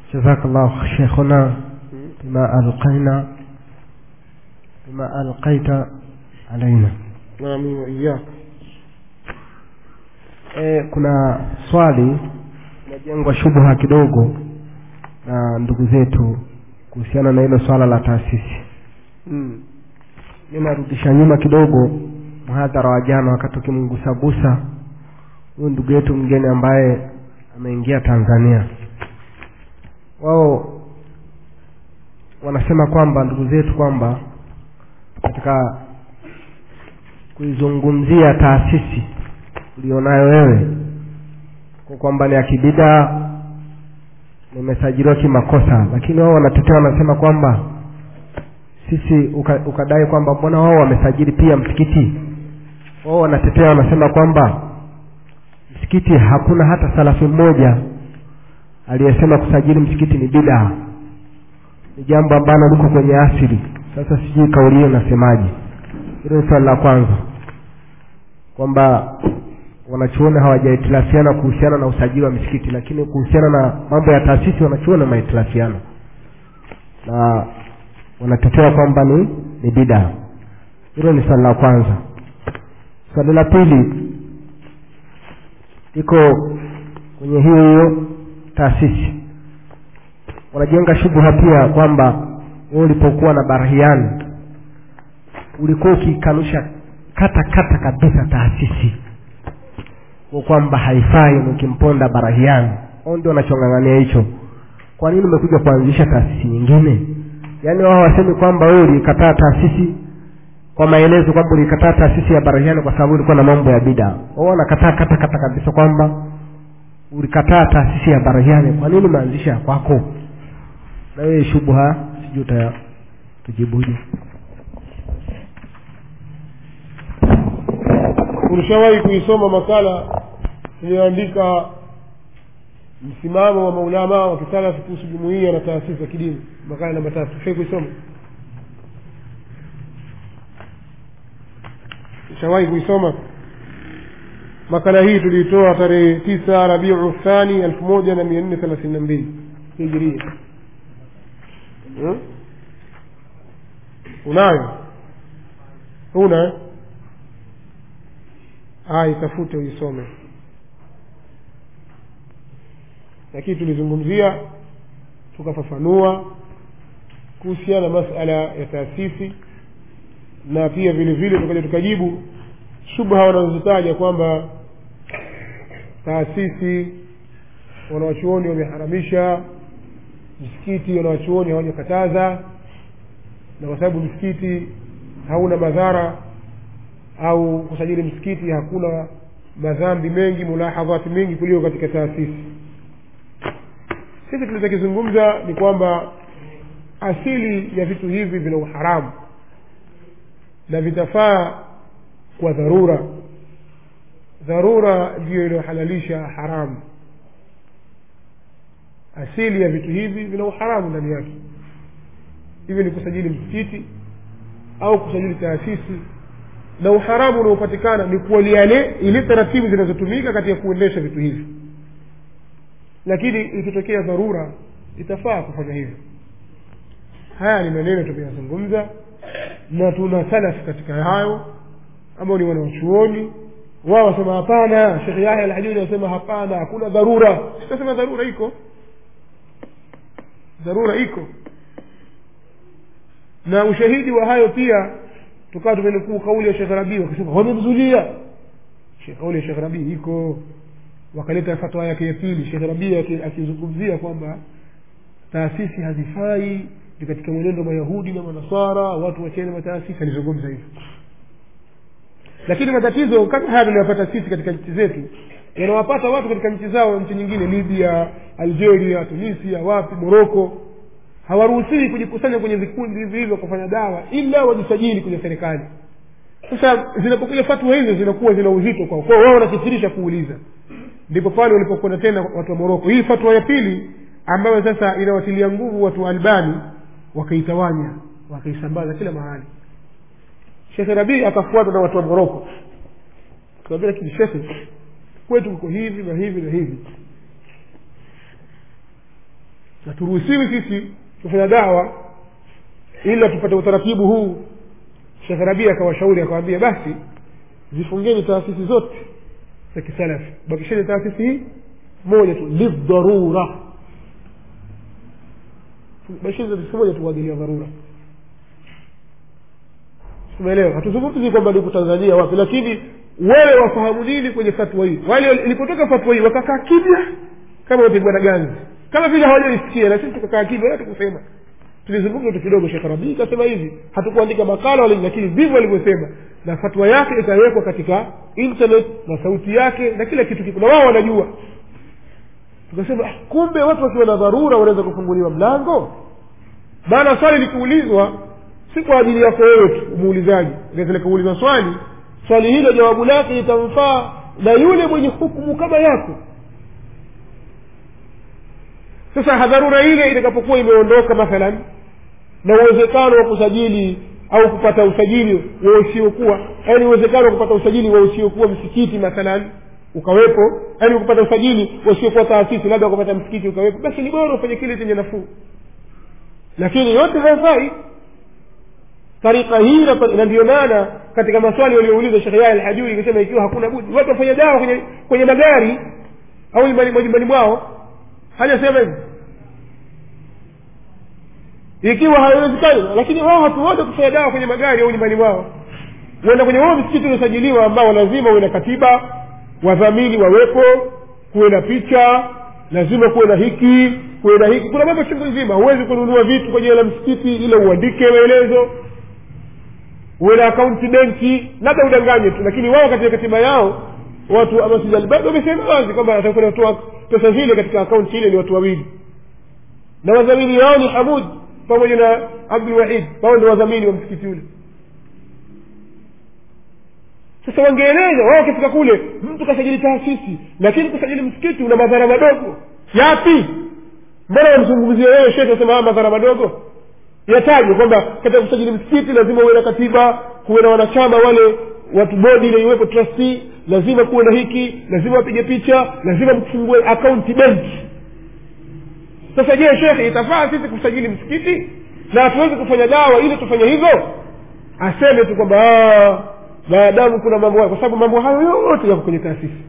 جزاك الله شيخنا بما ألقينا بما ألقيت علينا nami waiyaka e, kuna swali linajengwa shubha kidogo na ndugu zetu kuhusiana na hilo swala la taasisi mm. mi narudisha nyuma kidogo mhadhara wa jana wakati ukimgusagusa huyu ndugu yetu mgeni ambaye ameingia tanzania wao wanasema kwamba ndugu zetu kwamba katika kuizungumzia taasisi ulionayo wewe kwa kwamba ni akibidaa nimesajiliwa kimakosa lakini wao wanatetea wanasema kwamba sisi uka, ukadai kwamba mbona wao wamesajili pia msikiti wao wanatetea wanasema kwamba msikiti hakuna hata salafi mmoja aliyesema kusajili msikiti ni bidaa ni jambo ambalo liko kwenye asili sasa sijui kauli hiyo nasemaje hilo ni swali la kwanza kwamba wanachuoni hawajahitilafiana kuhusiana na usajili wa misikiti lakini kuhusiana na mambo ya taasisi wanachuoni wamehitilafiana na wanatetea kwamba ni ni bidaa hilo ni swali la kwanza swali la pili iko kwenye hiyo hiyo taasisi wanajenga shubha pia kwamba wewe ulipokuwa na barahiani ulikuwa ukikanusha kata kata kabisa taasisi kwa kwamba haifai ukimponda barahiani au ndio wanachongangania hicho kwa nini umekuja kuanzisha taasisi nyingine yaani wao wasemi kwamba wewe ulikataa taasisi kwa maelezo kwamba ulikataa taasisi ya barahiani kwa sababu ulikuwa na mambo ya bida wao wanakataa kata kata kabisa kwamba ulikataa taasisi ya barahiani kwa nini umeanzisha ya kwako na wewe shubha sijui uta tujibuje ulishawahi kuisoma makala iliyoandika msimamo wa maulamaa wa kisalafi kuhusu jumuia na taasisi za kidini makala namba tatu ushai kuisoma ushawahi kuisoma makala hii tuliitoa tarehe tisa rabiu thani elfu moja na mia nne thelathini na mbili hijiria hmm? unayo una eh? aya itafute uisome lakini tulizungumzia tukafafanua kuhusiana na masala ya taasisi na pia vile vile tukaja tukajibu shubha wanazozitaja kwamba taasisi wanawachuoni wameharamisha msikiti wanawachuoni hawajakataza na kwa sababu msikiti hauna madhara au kusajili msikiti hakuna madhambi mengi mulahadhati mengi kuliko katika taasisi sisi tunachokizungumza ni kwamba asili ya vitu hivi vina uharamu na vitafaa kwa dharura dharura ndiyo iliyohalalisha haramu asili ya vitu hivi vina uharamu ndani yake hivyo ni kusajili msikiti au kusajili taasisi na uharamu unaopatikana ni kuwaliale ile taratibu zinazotumika katika kuendesha vitu hivi lakini ikitokea dharura itafaa kufanya hivyo haya ni maneno tumeyazungumza na tuna salafi katika hayo ambao ni wanawachuoni wao wasema hapana shekhe yahya alhajuri anasema hapana hakuna dharura sitasema dharura iko dharura iko na ushahidi wa hayo pia tukawa tumenukuu kauli ya shekh rabii wakasema wamemzulia kauli ya shekh rabii iko wakaleta fatwa yake ya pili shekh rabii akizungumzia kwamba taasisi hazifai ni katika mwenendo mayahudi na manasara watu wachene mataasisi alizungumza hivyo lakini matatizo kama haya tunayopata sisi katika nchi zetu yanawapata watu katika nchi zao nchi nyingine libya algeria tunisia wapi moroko hawaruhusiwi kujikusanya kwenye vikundi hivi hivyo kufanya dawa ila wajisajili kwenye serikali sasa zinapokuja fatwa hizo zinakuwa zina uzito kwao kwao wao wanakithirisha kuuliza ndipo pale walipokwenda tena watu wa moroko hii fatwa ya pili ambayo sasa inawatilia nguvu watu wa albani wakaitawanya wakaisambaza kila mahali shekhe rabii akafuatwa na watu wa moroko kawambia lakini shekhe kwetu kuko hivi na hivi na hivi na turuhusiwi sisi kufanya dawa ila tupate utaratibu huu shekh rabia akawashauri akawambia basi zifungeni taasisi zote za kisalafi bakisheni taasisi hii moja tu lidharura bakisheni taasisi moja tu kwa ajili ya dharura umeelewa hatuzungumzi kwamba niko tanzania wapi lakini wewe wafahamu nini kwenye fatwa hii wale ilipotoka fatwa hii wakakaa kimya kama wapigwa na ganzi kama vile hawajaisikia na sisi tukakaa kimya wala tukusema tulizungumza tu kidogo shekh rabii ikasema hivi hatukuandika makala wala lakini ndivyo alivyosema na fatwa yake ikawekwa katika internet na sauti yake na kila kitu kiko na wao wanajua tukasema ah, kumbe watu wakiwa na dharura wanaweza kufunguliwa mlango maana swali likiulizwa si kwa ajili yako wewe tu muulizaji inaweza kuuliza swali swali hilo jawabu lake litamfaa na yule mwenye hukumu kama yako sasa dharura ile itakapokuwa imeondoka mathalan na uwezekano wa kusajili au kupata usajili wa usiokuwa yaani uwezekano wa kupata usajili wa usiokuwa msikiti mathalan ukawepo yaani kupata usajili wasiokuwa taasisi labda kupata msikiti ukawepo basi ni bora ufanye kile chenye nafuu lakini yote hayafai tarika hii na ndio maana katika maswali waliouliza shekhe yaya alhajuri ikasema ikiwa hakuna budi watu wafanya dawa kwenye kwenye magari au majumbani mwao hajasema hivi ikiwa haiwezekani lakini wao hatuwote kufanya dawa kwenye magari au nyumbani mwao uenda kwenye wao msikiti uliosajiliwa ambao lazima uwe na katiba wadhamini wawepo kuwe na picha lazima kuwe na hiki kuwe na hiki kuna mambo chungu nzima huwezi kununua vitu kwenye la msikiti ila uandike maelezo uwe na akaunti benki labda udanganye tu lakini wao katika katiba yao watu wa masjid albadi wamesema wazi kwamba atakuwa natoa pesa zile katika akaunti ile ni watu wawili na wadhamini wao ni hamud pamoja na abdulwahid wao ndio wadhamini wa msikiti ule sasa wangeeleza wao wakifika kule mtu kasajili taasisi lakini kusajili msikiti una madhara madogo yapi mbona wamzungumzia wewe shekhe asema haya madhara madogo yatajwe kwamba katika kusajili msikiti lazima uwe na katiba kuwe na wanachama wale watu bodi ile iwepo trustee lazima kuwe na hiki lazima wapige picha lazima mfungue akaunti benki sasa je shekhe itafaa sisi kusajili msikiti na hatuwezi kufanya dawa ili tufanye hivyo aseme tu kwamba maadamu kuna mambo hayo kwa sababu mambo hayo yote yako kwenye taasisi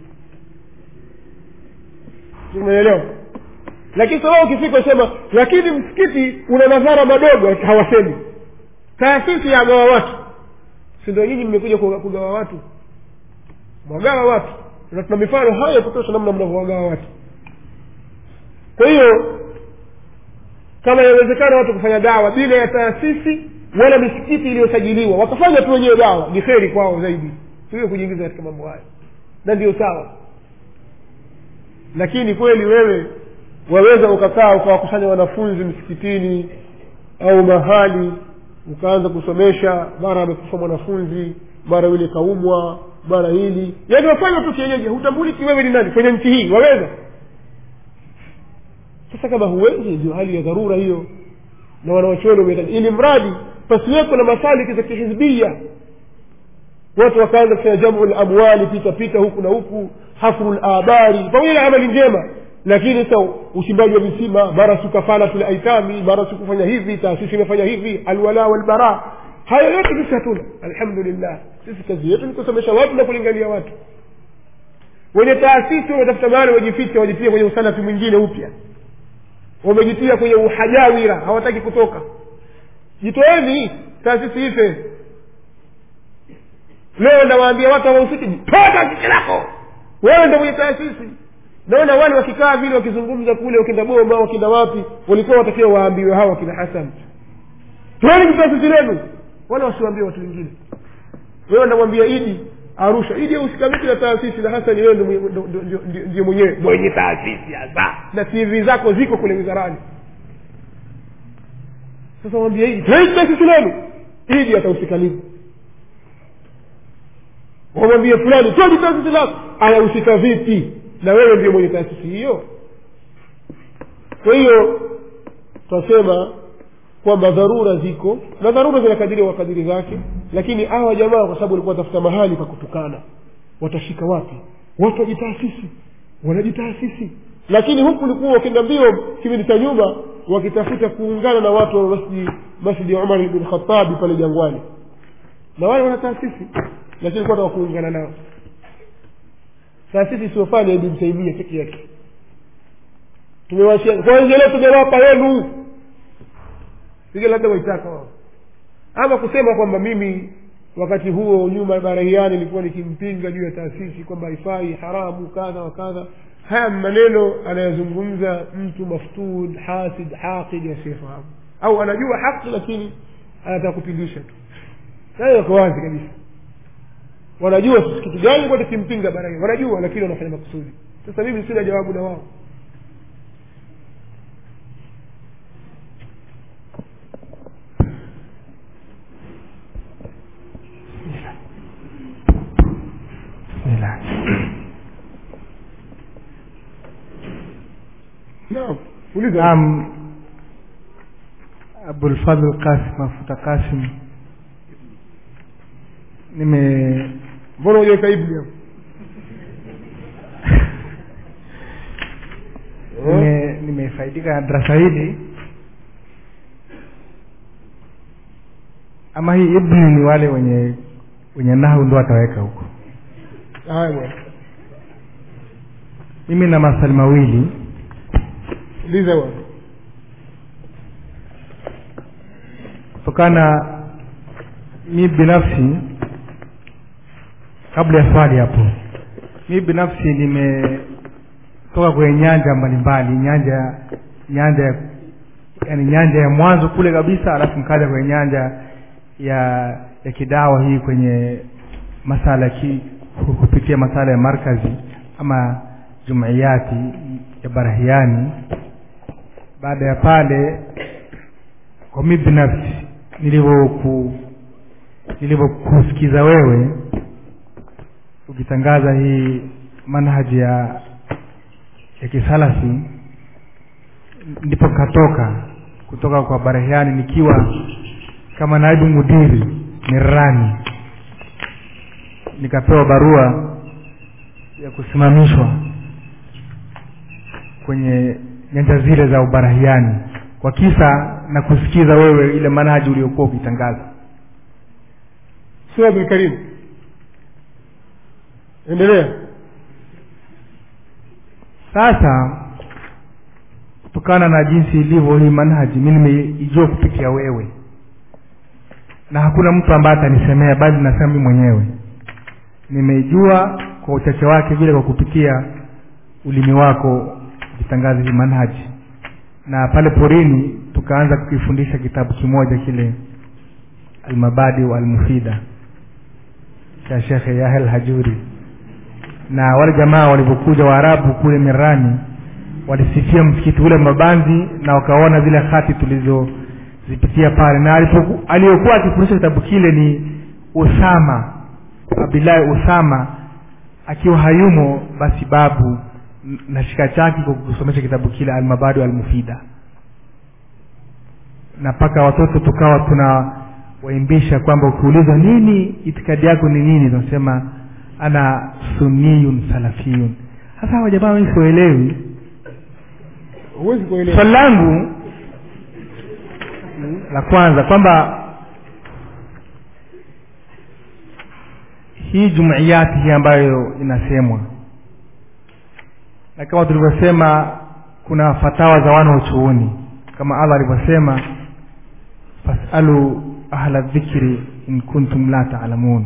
umeelewa lakini sababu ukifika sema lakini msikiti una madhara madogo hawasemi taasisi yagawa watu si ndio nyinyi mmekuja kugawa watu mwagawa watu na tuna mifano hayo ya kutosha namna mnavyowagawa watu kwa hiyo kama inawezekana watu kufanya dawa bila ya taasisi wala misikiti iliyosajiliwa wakafanya tu wenyewe dawa ni kheri kwao zaidi siwe kujiingiza katika mambo hayo na ndio sawa lakini kweli wewe waweza ukakaa ukawakusanya wanafunzi msikitini au mahali ukaanza kusomesha mara amekufa mwanafunzi mara yule kaumwa mara hili yaani wafanya tu kienyeji hutambuliki wewe ni nani kwenye nchi hii waweza sasa kama huwezi ndio hali ya dharura hiyo na wanaochuoni wametaja ili mradi pasiweko na masaliki za kihizbia watu wakaanza kufanya jamu lamwali pita pita huku na huku hafru labari pamoja na amali njema lakini sasa uchimbaji wa visima mara sikafala tule aitami mara sikufanya hivi taasisi imefanya hivi alwala walbara haya yote sisi hatuna alhamdulillah sisi kazi yetu ni kusomesha watu na kulingania watu wenye taasisi wametafuta mahali wajificha wajitia kwenye usalafi mwingine upya wamejitia kwenye uhajawira hawataki kutoka jitoeni taasisi ife leo nawaambia watu hawahusiki toa taasisi lako wewe ndo mwenye taasisi naona wale wakikaa vile wakizungumza kule wakienda boma wakienda wapi walikuwa watakiwa waambiwe hawa kina hasan toeni taasisi lenu wala wasiwaambie watu wengine wewe namwambia idi arusha idi usikamiki na taasisi na hasani wewe ndio mwenyewe mwenye taasisi hasa na tv zako ziko kule wizarani sasa mwambia idi toeni taasisi lenu idi atahusika nini wamwambie fulani toeni taasisi lako anahusika vipi na wewe ndio mwenye taasisi hiyo kwa hiyo twasema kwamba dharura ziko na dharura zinakadiriwa kwa kadiri zake lakini hawa jamaa kwa sababu walikuwa watafuta mahali pa kutukana watashika wapi watu wajitaasisi wanajitaasisi lakini huku ulikuwa ukienda mbio kipindi cha nyuma wakitafuta kuungana na watu wa masjidi masjidi ya umar bin khatabi pale jangwani na wale wana taasisi lakini kuwa taka kuungana nao taasisi isiofanya ibn taimia peke yake tumewashia kwanza leo tumewapa wenu sige labda waitaka wao ama kusema kwamba mimi wakati huo nyuma barahiani nilikuwa nikimpinga juu ya taasisi kwamba haifai haramu kadha wa kadha haya maneno anayozungumza mtu maftud hasid haqid asiyefahamu au anajua haki lakini anataka kupindisha tu hayo yako wazi kabisa wanajua sisi kitu gani kwa tukimpinga barahiani wanajua lakini wanafanya makusudi sasa mimi sina jawabu na wao Bismillah. naam uliza Naam, Abulfadhl Qasim Mafuta Qasim, nime mbona hujaweka ibni hapo nime- nimefaidika na darasa hili ama hii ibni ni wale wenye wenye nahu ndo wataweka huko haya bwana mimi na maswali mawili uliza bwana kutokana mi binafsi kabla ya swali hapo mi binafsi nimetoka kwenye nyanja mbalimbali nyanja nyanja ya yani nyanja ya mwanzo kule kabisa alafu nkaja kwenye nyanja ya ya kidawa hii kwenye masala ya ki, kupitia masala ya markazi ama jumuiyati ya barahiani baada ya pale kwa mi binafsi nilivyoku nilivyokusikiza wewe ukitangaza hii manhaji ya ya kisalafi ndipo katoka kutoka kwa barahiani nikiwa kama naibu mudiri mirani nikapewa barua ya kusimamishwa kwenye nyanja zile za ubarahiani kwa kisa na kusikiza wewe ile manhaji uliokuwa ukitangaza sura abdulkarim endelea sasa kutokana na jinsi ilivyo hii manhaji mi nimeijua kupitia wewe na hakuna mtu ambaye atanisemea bali nasema mi mwenyewe nimeijua kwa uchache wake vile kwa kupitia ulimi wako ukitangaza hii manhaji na pale porini tukaanza kukifundisha kitabu kimoja kile almabadi almufida cha shekhe yahel hajuri na wale jamaa walivyokuja waarabu kule mirani walisifia msikiti ule mabanzi na wakaona zile hati tulizozipitia pale na alipoku- aliyokuwa akifundisha kitabu kile ni usama abdillahi usama akiwa hayumo basi babu n- na shika chake kwa kusomesha kitabu kile almabadu almufida na mpaka watoto tukawa tuna waimbisha kwamba ukiulizwa nini itikadi yako ni nini tunasema ana sunniyun salafiyun sasa hawa jamaa wengi siwaelewi huwezi kuelewa swali langu la kwanza kwamba hii jumuiyati hii ambayo inasemwa na kama tulivyosema kuna fatawa za wana uchuoni kama allah alivyosema fasalu ahla dhikri in kuntum la taalamun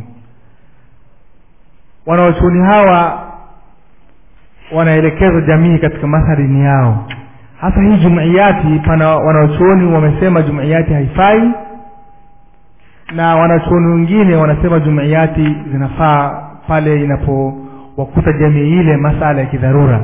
wanaochuoni hawa wanaelekeza jamii katika masarini yao hasa hii jumuiyati pana wanaochuoni wamesema jumuiyati haifai na wanachuoni wengine wanasema jumuiyati zinafaa pale inapowakuta jamii ile masala ya kidharura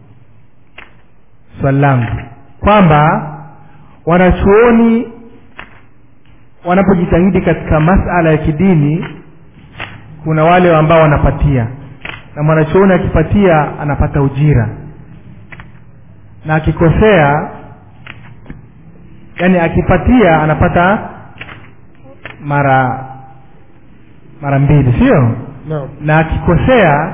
swali langu kwamba wanachuoni wanapojitahidi katika masala ya kidini kuna wale ambao wanapatia na mwanachuoni akipatia anapata ujira na akikosea yani akipatia anapata mara mara mbili sio naam na akikosea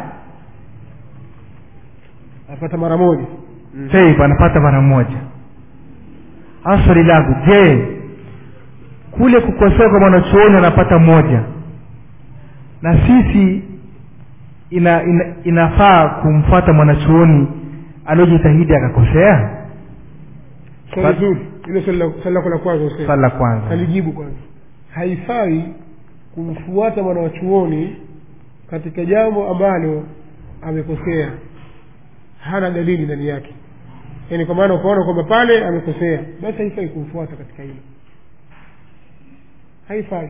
apata mara moja taib anapata mara moja hasa swali langu je kule kukosoa kwa mwanachuoni anapata moja na sisi ina, ina, inafaa kumfuata mwanachuoni aliojitahidi akakosea swali zuri hilo swali la- swali lako la kwanza Hussein. swali la kwanza alijibu kwanza haifai kumfuata mwana wa chuoni katika jambo ambalo amekosea hana dalili ndani yake yaani kwa maana ukaona kwamba pale amekosea basi haifai kumfuata katika hilo haifai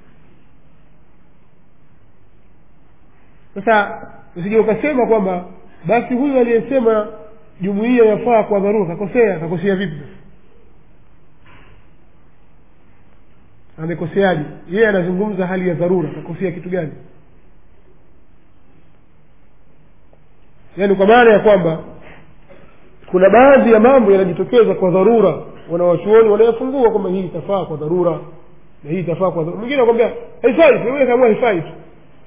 sasa usije ukasema kwamba basi huyu aliyesema jumuiya yafaa kwa dharura kakosea kakosea vipi sasa amekoseaje yeye anazungumza hali ya dharura kakosea kitu gani yaani kwa maana ya kwamba kuna baadhi ya mambo yanajitokeza kwa dharura wanawachuoni wanayafungua kwamba hii itafaa kwa dharura na hii itafaa kwa dharura mwingine anakwambia haifai wewe kaamua haifai tu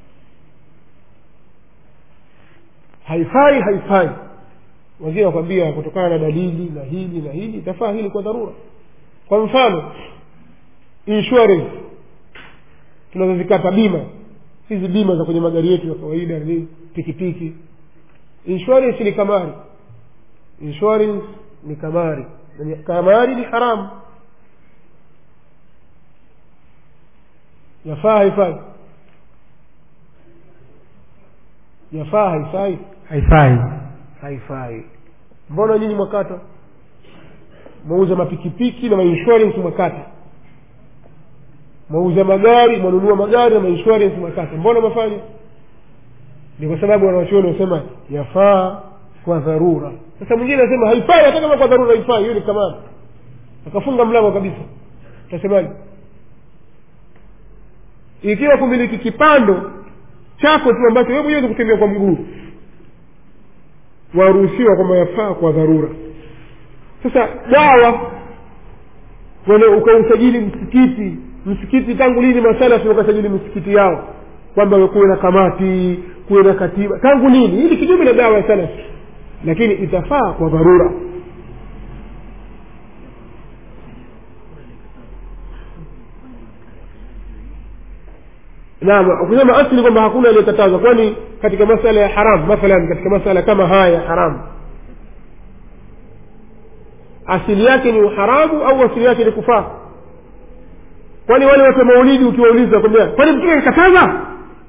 haifai haifai wengine wakwambia kutokana na dalili na hili na hili itafaa hili kwa dharura kwa mfano insurance tunazozikata bima hizi bima za kwenye magari yetu ya kawaida ni pikipiki insurance ni kamari insurance ni kamari Na ni- kamari ni haramu yafaa haifai yafaa haifai haifai haifai mbona nyinyi mwakata mwauza mapikipiki na mainsurance mwakata mwauza magari mwanunua magari na mainsurance mwakata mbona mwafanya ni kwa sababu wanawachuoni wanasema yafaa kwa dharura sasa mwingine anasema haifai hata kama kwa dharura haifai hiyo ni kamari akafunga mlango kabisa utasemaje ikiwa kumiliki kipando chako tu ambacho wewe mwenyewe kutembea kwa mguu waruhusiwa kwamba yafaa kwa dharura sasa dawa wale ukausajili msikiti msikiti tangu lini masalafi wakasajili misikiti yao kwamba kuwe na kamati kuwe na katiba tangu lini hili kinyume na dawa ya salafi lakini itafaa kwa dharura naam kusema asli kwamba hakuna aliyekataza kwani katika masala ya haram mathalan katika masala kama haya ya haramu asili yake ni uharamu au asili yake ni kufaa kwani wale watu wa maulidi ukiwauliza kwambia kwani mtume akakataza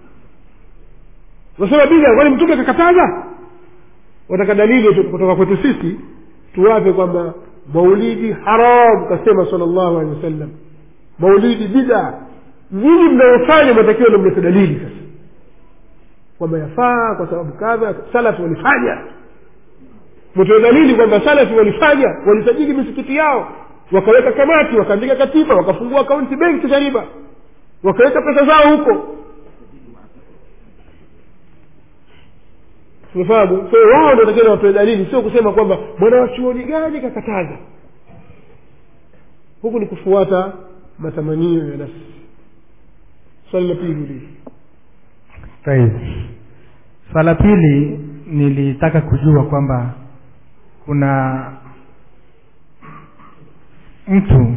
wasema bila kwani mtume akakataza wataka dalili tu kutoka kwetu sisi tuwape kwamba maulidi haram kasema salllahu alehi wasallam maulidi bida nyinyi mnaofanya matakiwa ndo mlete dalili sasa kwamba yafaa kwa sababu kadha salafi walifanya mtoe dalili kwamba salafi walifanya walisajili misikiti yao wakaweka kamati wakaandika katiba wakafungua akaunti benki za riba wakaweka pesa zao huko umefahamu kwa hiyo wao ndo takiwa watoe dalili sio kusema kwamba mwana wa chuoni gani kakataza huku ni kufuata matamanio ya nafsi swali la pili ulizi Sahihi. swala pili nilitaka kujua kwamba kuna mtu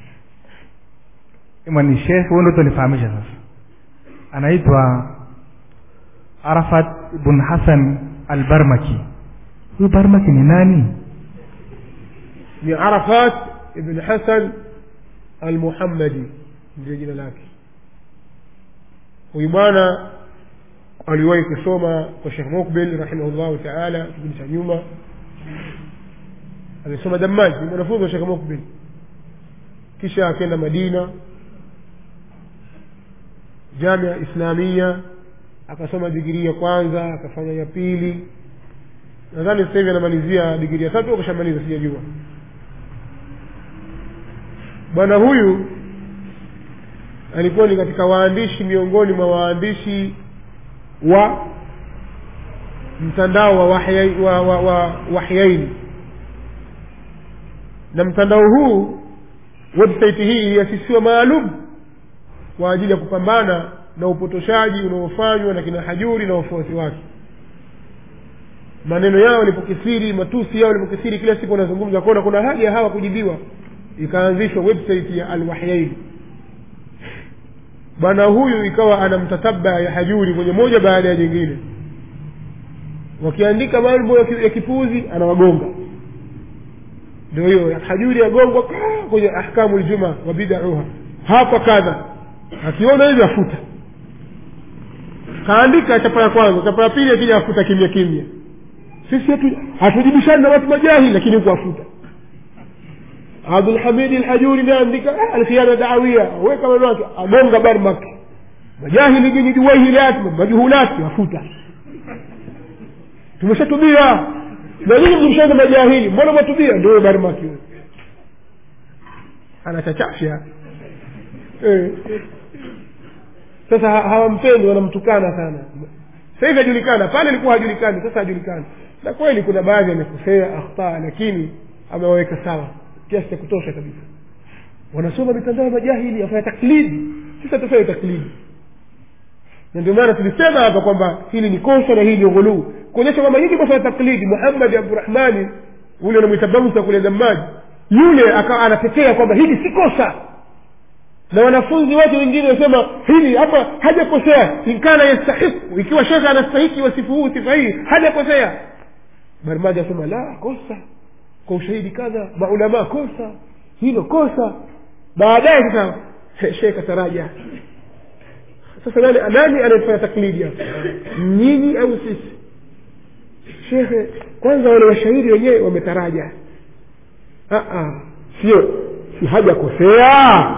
ima ni shekh huo ndo tunifahamisha sasa anaitwa arafat ibn hasan albarmaki huyu barmaki ni nani ni arafat ibn hasan almuhammadi ndio jina lake huyu bwana aliwahi kusoma kwa shekh mukbil rahimahullahu taala kipindi cha nyuma alisoma damaji ni mwanafunzi wa shekh mukbil kisha akaenda madina jamia islamia akasoma digirii ya kwanza akafanya ya pili nadhani sasa hivi anamalizia digirii ya tatu au kashamaliza sijajua bwana huyu alikuwa ni katika waandishi miongoni mwa waandishi wa mtandao wa wahyaini wa, wa, wa, wahyaini na mtandao huu website hii iliasisiwa maalum kwa ajili ya kupambana na upotoshaji unaofanywa na kina hajuri na wafuasi wake maneno yao yalipokithiri matusi yao yalipokithiri kila siku wanazungumza kuona kuna haja ya hawa kujibiwa ikaanzishwa website ya alwahyaini bwana huyu ikawa ana mtatabaa ya hajuri kwenye moja baada ya jingine wakiandika mambo ya ki- ya kipuzi anawagonga ndio hiyo hajuri yagongwa kaa kwenye ahkamu ljuma wa bidauha hapa kadha akiona hivyo afuta kaandika chapa ya kwanza chapa ya pili akija afuta kimya kimya sisi hatu- hatujibishani na watu majahili lakini huku afuta abdulhamidi lhajuri naandika ah, alkhiana dawia weka maneno yake agonga barmak majahili nyinyi juwaihilat majuhulati afuta tumeshatubia na nyinyi mlimshaza majahili mbona mwatubia ndio barmaki huyo anachachafya eh. sasa ha- hawampendi wanamtukana sana sasa hivi hajulikana pale ilikuwa hajulikani sasa hajulikani na kweli kuna baadhi amekosea akhtaa lakini amewaweka sawa kiasi cha kutosha kabisa wanasoma mitandao ya majahili afanya taklidi sisi hatufanye taklidi na ndio maana tulisema hapa kwamba hili ni kosa na hili ni ghuluu kuonyesha kwamba hili kosa la taklidi muhammadi abdurahmani ule unamwita bamsa kule damaji yule akawa anatetea kwamba hili si kosa na wanafunzi wake wengine wasema hili hapa hajakosea inkana yastahiku ikiwa shekhe anastahiki wasifu huu sifa hii hajakosea barmaji asema la kosa kwa ushahidi kadha maulamaa kosa hilo kosa baadaye sasa he- shekhe ataraja sasa nani nani anayefanya taklidi hapa nyinyi au sisi shekhe kwanza wale washairi wenyewe wametaraja Ah, ah, sio si hajakosea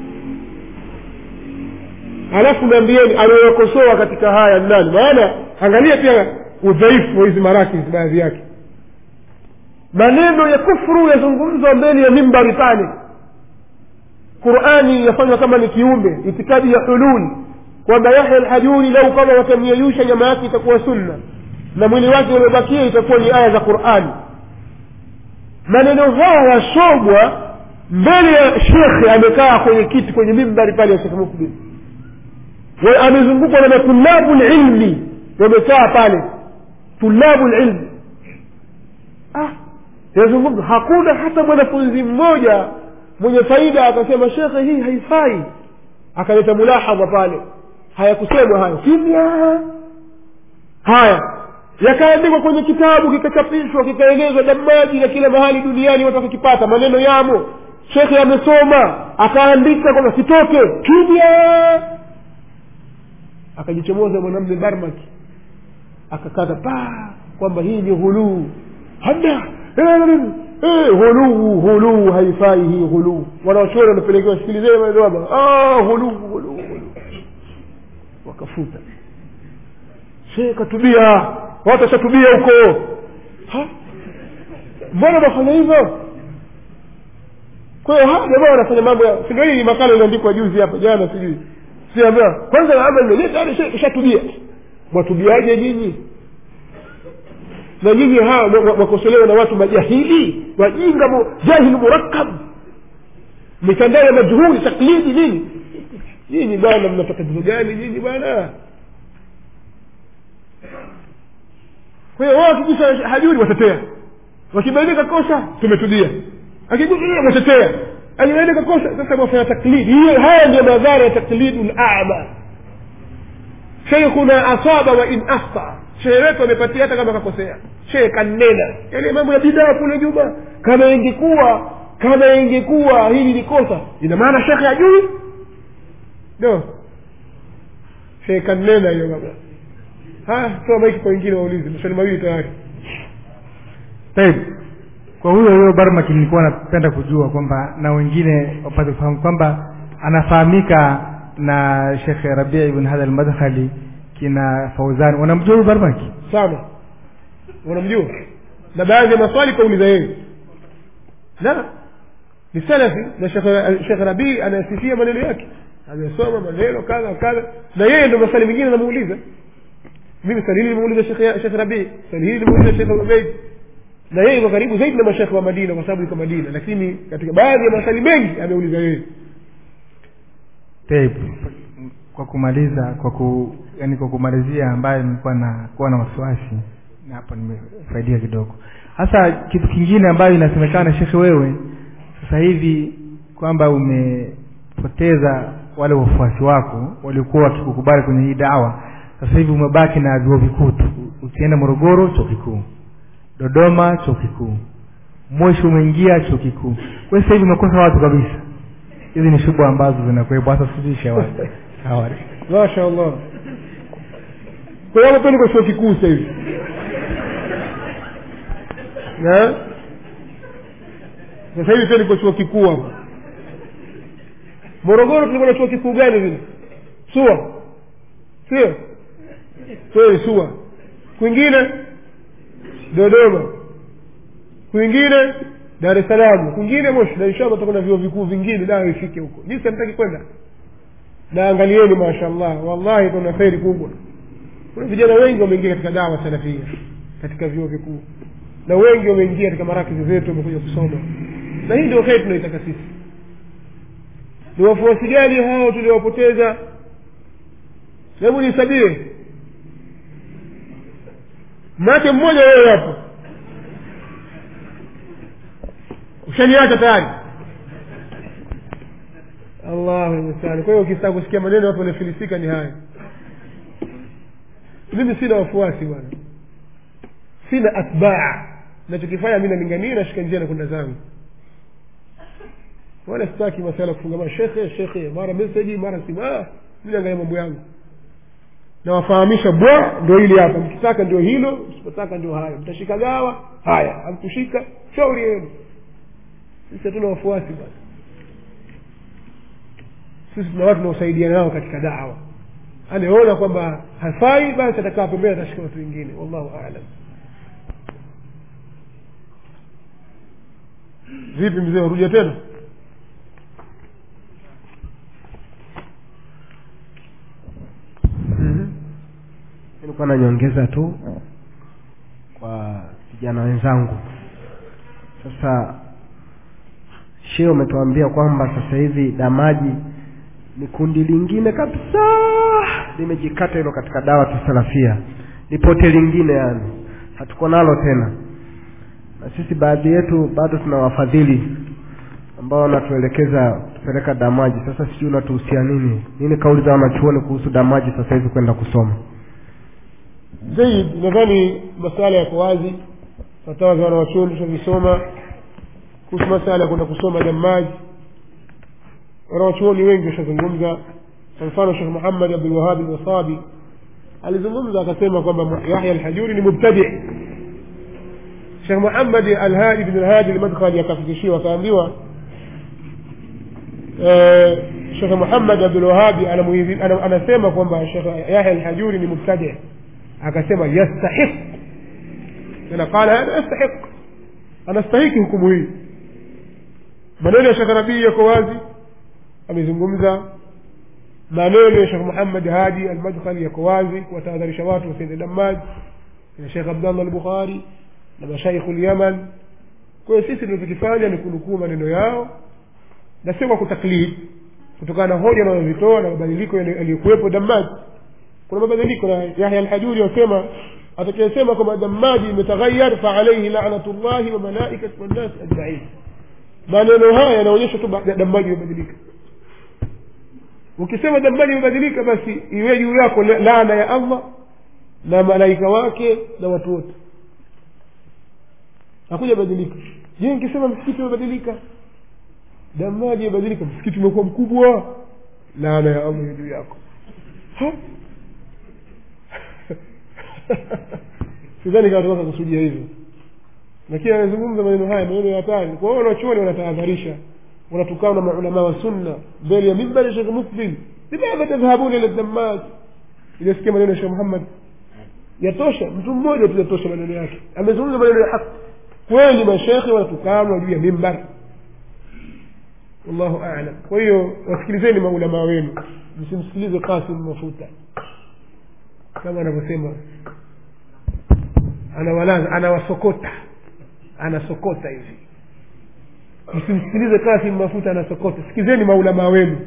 alafu naambieni aliyokosoa katika haya ni nani maana angalia pia udhaifu wa hizi marakis baadhi yake maneno ya kufru yazungumzwa mbele ya mimbari pale qurani yafanywa kama ni kiumbe itikadi ya hululi kwamba yahya alhajuri lau kama watamyeyusha nyama yake itakuwa sunna na mwili wake uliobakia itakuwa ni aya za qurani maneno haya yasomwa mbele ya shekhe amekaa kwenye kiti kwenye mimbari pale ya shekhe mukbil Wa- amezungukwa na matulabu lilmi wamekaa pale tulabu lilmi ah, yazungumza hakuna hata mwanafunzi mmoja mwenye faida akasema shekhe hii haifai akaleta mulahadha pale hayakusemwa hayo kimya haya yakaandikwa kwenye kitabu kikachapishwa kikaenezwa damaji na kila mahali duniani watu wakikipata maneno yamo shekhe amesoma akaandika kwamba sitoke kimya akajichomoza mwanamme barmaki akakata paa kwamba hii ni ghuluu hamna Eh, ghuluu ghuluu haifai hii ghuluu wanaochora wanapelekewa sikilizeni maneno hapa Ah, ghuluu ghuluu ghuluu wakafuta shee katubia watu washatubia huko Ha? mbona nafanya hivyo kwa hiyo hawa jamaa wanafanya mambo ya si ndio hii makala iliandikwa juzi hapa jana sijui siambia kwanza ama mwenyewe tayari sha- ishatubia mwatubiaje nyinyi na nyinyi hawa mwa- mwa- mwakosolewa na watu majahili wajinga mu- jahili murakkab mitandao ya majhuli taklidi nini nyinyi bwana mna tatizo gani nyinyi bwana kwa hiyo wao wakigusa hajuri watetea wakibainika kosa tumetubia akigusa watetea akibainika kosa sasa wafanya taklidi hiyo haya ndio madhara ya taklidu lama sheikhuna asaba wa in akhta shehe wetu amepatia hata kama kakosea shehe kanena yale mambo ya bidaa kule nyuma kama ingekuwa kama ingekuwa hili ni kosa ina maana shekhe ajui no shehe kanena hiyo baba haya toa maiki kwa wengine waulize maswali mawili tayari Taib. kwa huyo huyo barmaki nilikuwa napenda kujua kwamba na wengine wapate kufahamu kwamba anafahamika na shekhe rabii ibn hadha almadkhali kina fauzan unamjua huyu barmaki sana unamjua na baadhi ya maswali kauliza yeye la ni salafi na Sheikh- shekh rabii anayasifia maneno yake amesoma maneno kadha kadha na yeye ndo maswali mengine anamuuliza mimi swali hili limuuliza Sheikh- shekh rabii swali hili limuuliza shekh ubeid na yeye yuko karibu zaidi na mashekhe wa madina kwa sababu yuko madina lakini katika baadhi ya maswali mengi ameuliza yeye Taib. kwa kumaliza kwa ku, yani kwa kumalizia ambayo nilikuwa na kuwa na wasiwasi na hapo nimefaidia kidogo hasa kitu kingine ambayo inasemekana shekhe wewe sasa hivi kwamba umepoteza wale wafuasi wako waliokuwa wakikukubali kwenye hii dawa sasa hivi umebaki na vyuo vikuu tu ukienda morogoro chuo kikuu dodoma chuo kikuu moshi umeingia chuo kikuu kwa sasa hivi umekosa watu kabisa hizi ni shughuli ambazo zinakuwepo hasa sijui watu Hawari. masha allah kwa hiyo hapo niko chuo kikuu sasa hivi na sasa hivi pia niko chuo kikuu hapa morogoro tulikuwa na chuo kikuu gani vile sua sio kweli sua kwingine dodoma kwingine dar es salaam kwingine moshi na inshallah tutakuwa na vyuo vikuu vingine dawa ifike huko jinsi hamtaki kwenda na angalieni mashallah wallahi kuna kheri kubwa kuna vijana wengi wameingia katika dawa salafia katika vyuo vikuu na wengi wameingia katika marakizi zetu wamekuja kusoma na hii ndio kheri tunaitaka sisi ni wafuasi gani hao tuliowapoteza hebu nisabie mnake mmoja wewe hapo ushaniacha tayari allahu mustani kwa hiyo ukitaka kusikia maneno watu wanafilisika ni haya mimi sina wafuasi bwana sina atbaa nachokifanya mi nalingania nashika njia na kwenda zangu wala sitaki masala kufungamana shekhe shekhe mara meseji mara simu ah, mi naangalia mambo yangu nawafahamisha bwa ndio hili hapa mkitaka ndio hilo msipotaka ndio hayo mtashika gawa haya hamkushika shauri yenu sisi hatuna wafuasi basi sisi tuna watu tunaosaidiana nao katika dawa anayeona kwamba hafai basi atakaa pembeni atashika watu wengine wallahu alam vipi mzee warudia tena nilikuwa nanyongeza tu kwa vijana wenzangu sasa shee umetuambia kwamba sasa hivi damaji ni kundi lingine kabisa limejikata hilo katika dawa tusalafia ni pote lingine yani hatuko nalo tena na sisi baadhi yetu bado tuna wafadhili ambao wanatuelekeza tupeleka damaji sasa sijui unatuhusia nini nini kauli za wanachuoni kuhusu damaji sasa hivi kwenda kusoma zaid nadhani masala yako wazi fatawa za wanawachuoni tutavisoma kuhusu masala ya kwenda kusoma damaji wanawachuoni wengi washazungumza kwa mfano shekh muhammad abdulwahabi lwasabi alizungumza akasema kwamba yahya alhajuri ni mubtadi shekh muhammad alhadi bin alhadi almadkhali akafikishiwa akaambiwa shekh muhammad abdulwahabi anasema kwamba shekh yahya alhajuri ni mubtadi akasema yastahiq tena qala hada yastahiq anastahiki hukumu hii maneno ya shekh rabii yako wazi amezungumza maneno ya shekh muhammad hadi almadkhali yako wazi kuwatahadharisha watu wasiende damaji na shekh abdallah albukhari na mashaikhu lyaman kwa hiyo sisi tunachokifanya ni kunukuu maneno yao na sio kwa kutaklid kutokana na hoja wanazozitoa na mabadiliko yaliyokuwepo damaji kuna mabadiliko na yahya alhajuri wasema atakayesema kwamba damaji imetaghayar faalaihi lanatu llahi wa malaikati wannas ajmain maneno haya yanaonyesha tu damaji imebadilika ukisema damaji imebadilika basi iwe juu yako laana ya allah na malaika wake na watu wote hakuja badilika je nikisema msikiti umebadilika damaji imebadilika msikiti umekuwa mkubwa laana ya allah juu yako ha? sidhani kama tunaweza kusudia hivyo lakini anazungumza maneno haya maneno ya hatari kwa hiyo wanachuoni wanatahadharisha wanatukana na maulama wa sunna mbele ya mimbari shekh mukbil limadha tadhhabuna ila damaj iliyosikia maneno ya shekh muhammad yatosha mtu mmoja tu yatosha maneno yake amezungumza maneno ya haki kweli mashekhe wanatukanwa juu ya mimbar wallahu alam kwa hiyo wasikilizeni maulamaa wenu msimsikilize kasim mafuta kama anavyosema anawalaza anawasokota anasokota hivi msimsikilize kasim mafuta anasokota sikizeni maulamaa wenu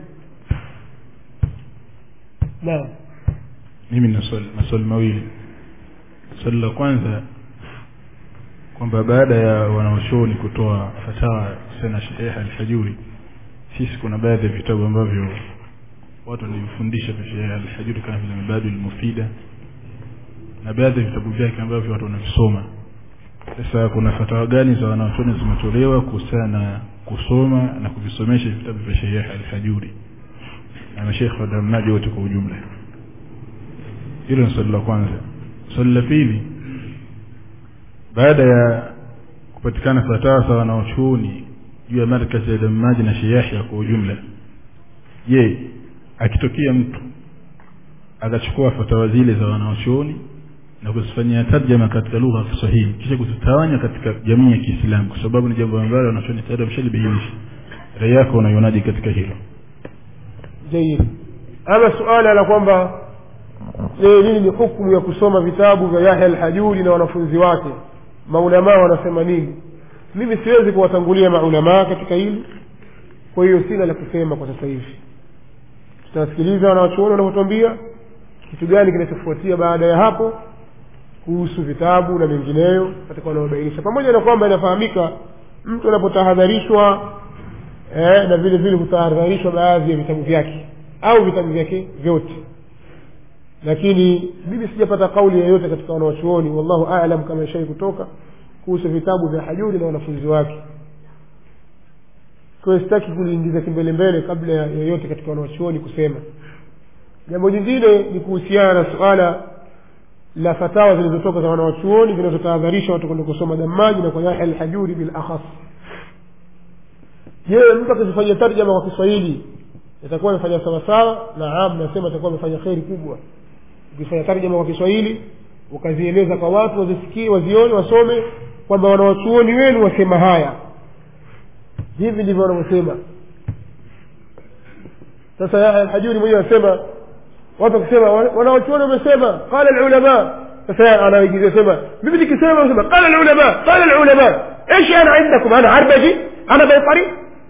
naam mimi na swali maswali mawili swali la kwanza kwamba baada ya wanaochuoni kutoa fatawa kuhusiana na Sheikh Al-Hajuri sisi kuna baadhi ya vitabu ambavyo watu wanifundisha vya Sheikh Al-Hajuri kama vile Mabadul Mufida na baadhi ya vitabu vyake ambavyo watu wanavisoma sasa kuna fatawa gani za wanachuoni zimetolewa kuhusiana na kusoma na kuvisomesha vitabu vya Sheikh Al-Hajuri na mashaikh wa Damnaji wote kwa ujumla hilo ni swali la kwanza swali la pili baada ya kupatikana fatawa za wanaochuoni juu ya markazi ya Damnaji na Sheikh Yahya kwa ujumla je akitokea mtu akachukua fatawa zile za wanaochuoni na kuzifanyia tarjama katika lugha ya Kiswahili kisha kuzitawanya katika jamii ya Kiislamu kwa sababu ni jambo ambalo wanachuoni tayari wameshalibainisha rai yako unaionaje katika hilo jayyid ama suala la kwamba eh, nini ni hukumu ya kusoma vitabu vya Yahya al-Hajuri na wanafunzi wake maulamaa wanasema nini mimi siwezi kuwatangulia maulamaa katika hili kwa hiyo sina la kusema kwa sasa hivi tutawasikiliza wanawachuoni wanavyotwambia kitu gani kinachofuatia baada ya hapo kuhusu vitabu na mengineyo katika wanaobainisha pamoja na kwamba inafahamika mtu anapotahadharishwa eh, na vile vile hutahadharishwa baadhi ya vitabu vyake au vitabu vyake vyote lakini mimi sijapata kauli yoyote katika wanawachuoni wallahu alam kama ishai kutoka kuhusu vitabu vya hajuri na wanafunzi wake kwa hiyo sitaki kuliingiza kimbelembele kabla ya yoyote katika wanawachuoni kusema jambo jingine ni kuhusiana na suala la fatawa zilizotoka za wanawachuoni zinazotahadharisha watu kwenda kusoma damaji na kwa yahya alhajuri bil akhas je mtu akizifanyia tarjama kwa kiswahili itakuwa amefanya sawasawa naam nasema itakuwa amefanya kheri kubwa ukifanya tarjama kwa kiswahili ukazieleza kwa watu wazisikie wazione wasome kwamba wanawachuoni wenu wasema haya hivi ndivyo wanavyosema sasa yahya alhajuri mwenyewe anasema watu wakisema wanawachuoni wamesema qala alulama sasa anaigizia sema mimi nikisema nasema qala alulama qala alulama ايش انا عندكم انا عربجي انا بيطري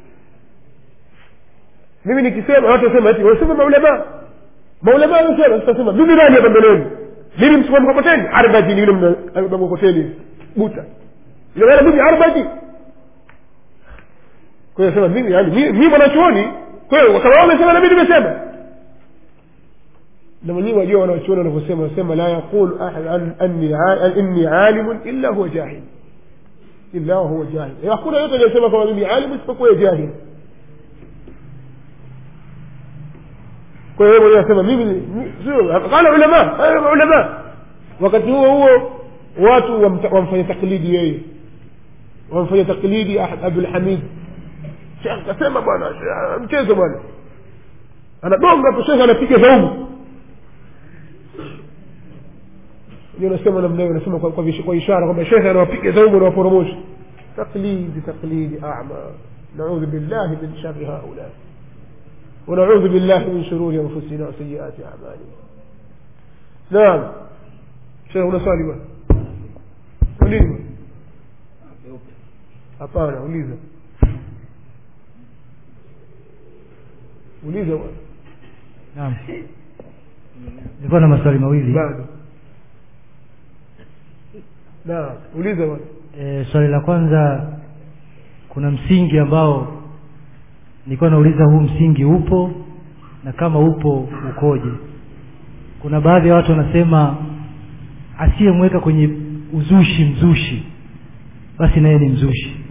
mimi nikisema watu wasema eti wasema maulama maulama wanasema sitasema mimi nani hapa mbeleni mimi msukuma mkokoteni arbaji ni yule mkokoteni buta yule wala mimi arbaji kwa hiyo sema mimi yani mimi mwanachuoni kwa hiyo kama wao wamesema na mimi nimesema na mwenyewe wajua wanachuoni wanavyosema wanasema la yaqulu ahad an anni inni alimun illa huwa jahil illa huwa jahil hakuna yote anayesema kama mimi alimu isipokuwa jahil kwa hiyo mwenyewe anasema mimi sio qala ulama qala ulama wakati huo huo watu wamfanya taklidi yeye wamfanya taklidi Abdul Hamid Sheikh kasema bwana mchezo bwana anagonga tu Sheikh anapiga zaumu ndio nasema namna hiyo nasema kwa, kwa, kwa ishara kwamba Sheikh anawapiga zaumu na waporomosha taklidi taklidi a'ma نعوذ بالله من شر هؤلاء ونعوذ بالله من شرور انفسنا وسيئات اعمالنا نعم شيخ unaswali bwana uliza hapana uliza uliza bwana naam nilikuwa na maswali mawili bado naam uliza bwana e, swali la kwanza kuna msingi ambao nilikuwa nauliza huu msingi upo na kama upo ukoje kuna baadhi ya watu wanasema asiyemweka kwenye uzushi mzushi basi naye ni mzushi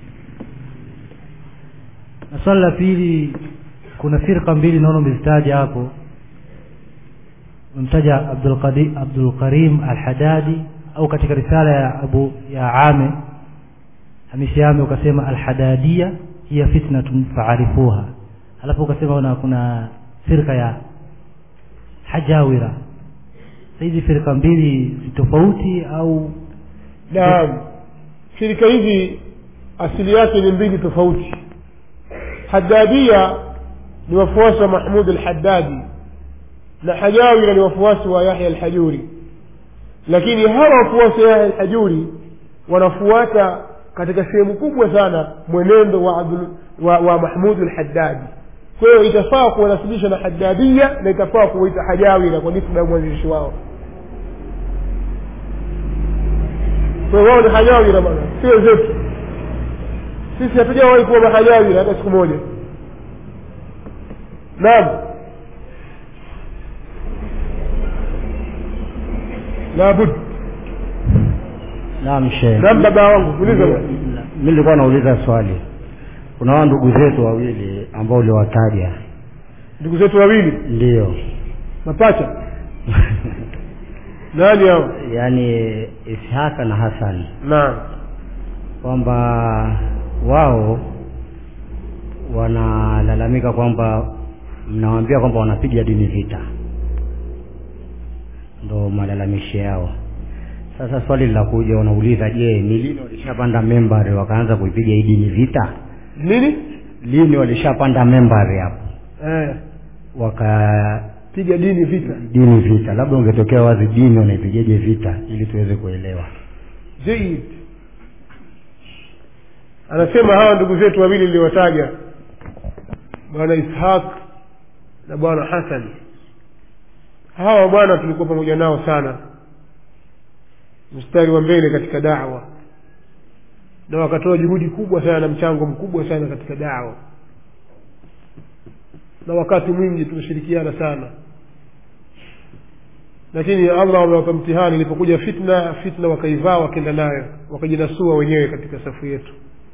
na swali la pili kuna firqa mbili naona umezitaja hapo umemtaja Abdul Abdul Karim Al-Hadadi au katika risala ya Abu ya Ame Hamisi Ame ukasema Al-Hadadia hiya fitnatun faarifuha alafu ukasema kuna, kuna firqa ya Hajawira hizi firqa mbili si tofauti au naam shirika hizi asili yake ni mbili tofauti hadadia ni wafuasi wa mahmud alhaddadi na hajawira ni wafuasi wa yahya alhajuri lakini hawa wafuasi wa yahya alhajuri wanafuata katika sehemu kubwa sana mwenendo wa, Abdul, wa, wa mahmud alhaddadi kwa hiyo itafaa kuwanasibisha na haddadia na itafaa kuwaita hajawira kwa nisba ya mwanzilishi wao kwa hiyo wao ni hajawira bana si wenzetu sisi hatujawahi kuwa mahajawira hata siku moja naam labud naam shehe naam baba wangu uliza bwana. mi nilikuwa nauliza swali kuna wao ndugu zetu wawili ambao uliwataja ndugu zetu wawili ndio mapacha nani hao yaani ishaka na hasan naam kwamba wao wanalalamika kwamba mnawaambia kwamba wanapiga dini vita ndo malalamishi yao sasa swali linakuja wanauliza je ni lini walishapanda membari wakaanza kuipiga hii dini vita nini lini walishapanda membari hapo eh, waka piga dini vita dini vita labda ungetokea wazi dini wanaipigaje vita ili tuweze kuelewa jaid anasema hawa ndugu zetu wawili niliwataja bwana ishaq na bwana hasan hawa bwana tulikuwa pamoja nao sana mstari wa mbele katika dawa na wakatoa juhudi kubwa sana na mchango mkubwa sana katika dawa na wakati mwingi tumeshirikiana sana lakini allah amewapa mtihani ilipokuja fitna fitna wakaivaa wakenda nayo wakajinasua wenyewe katika safu yetu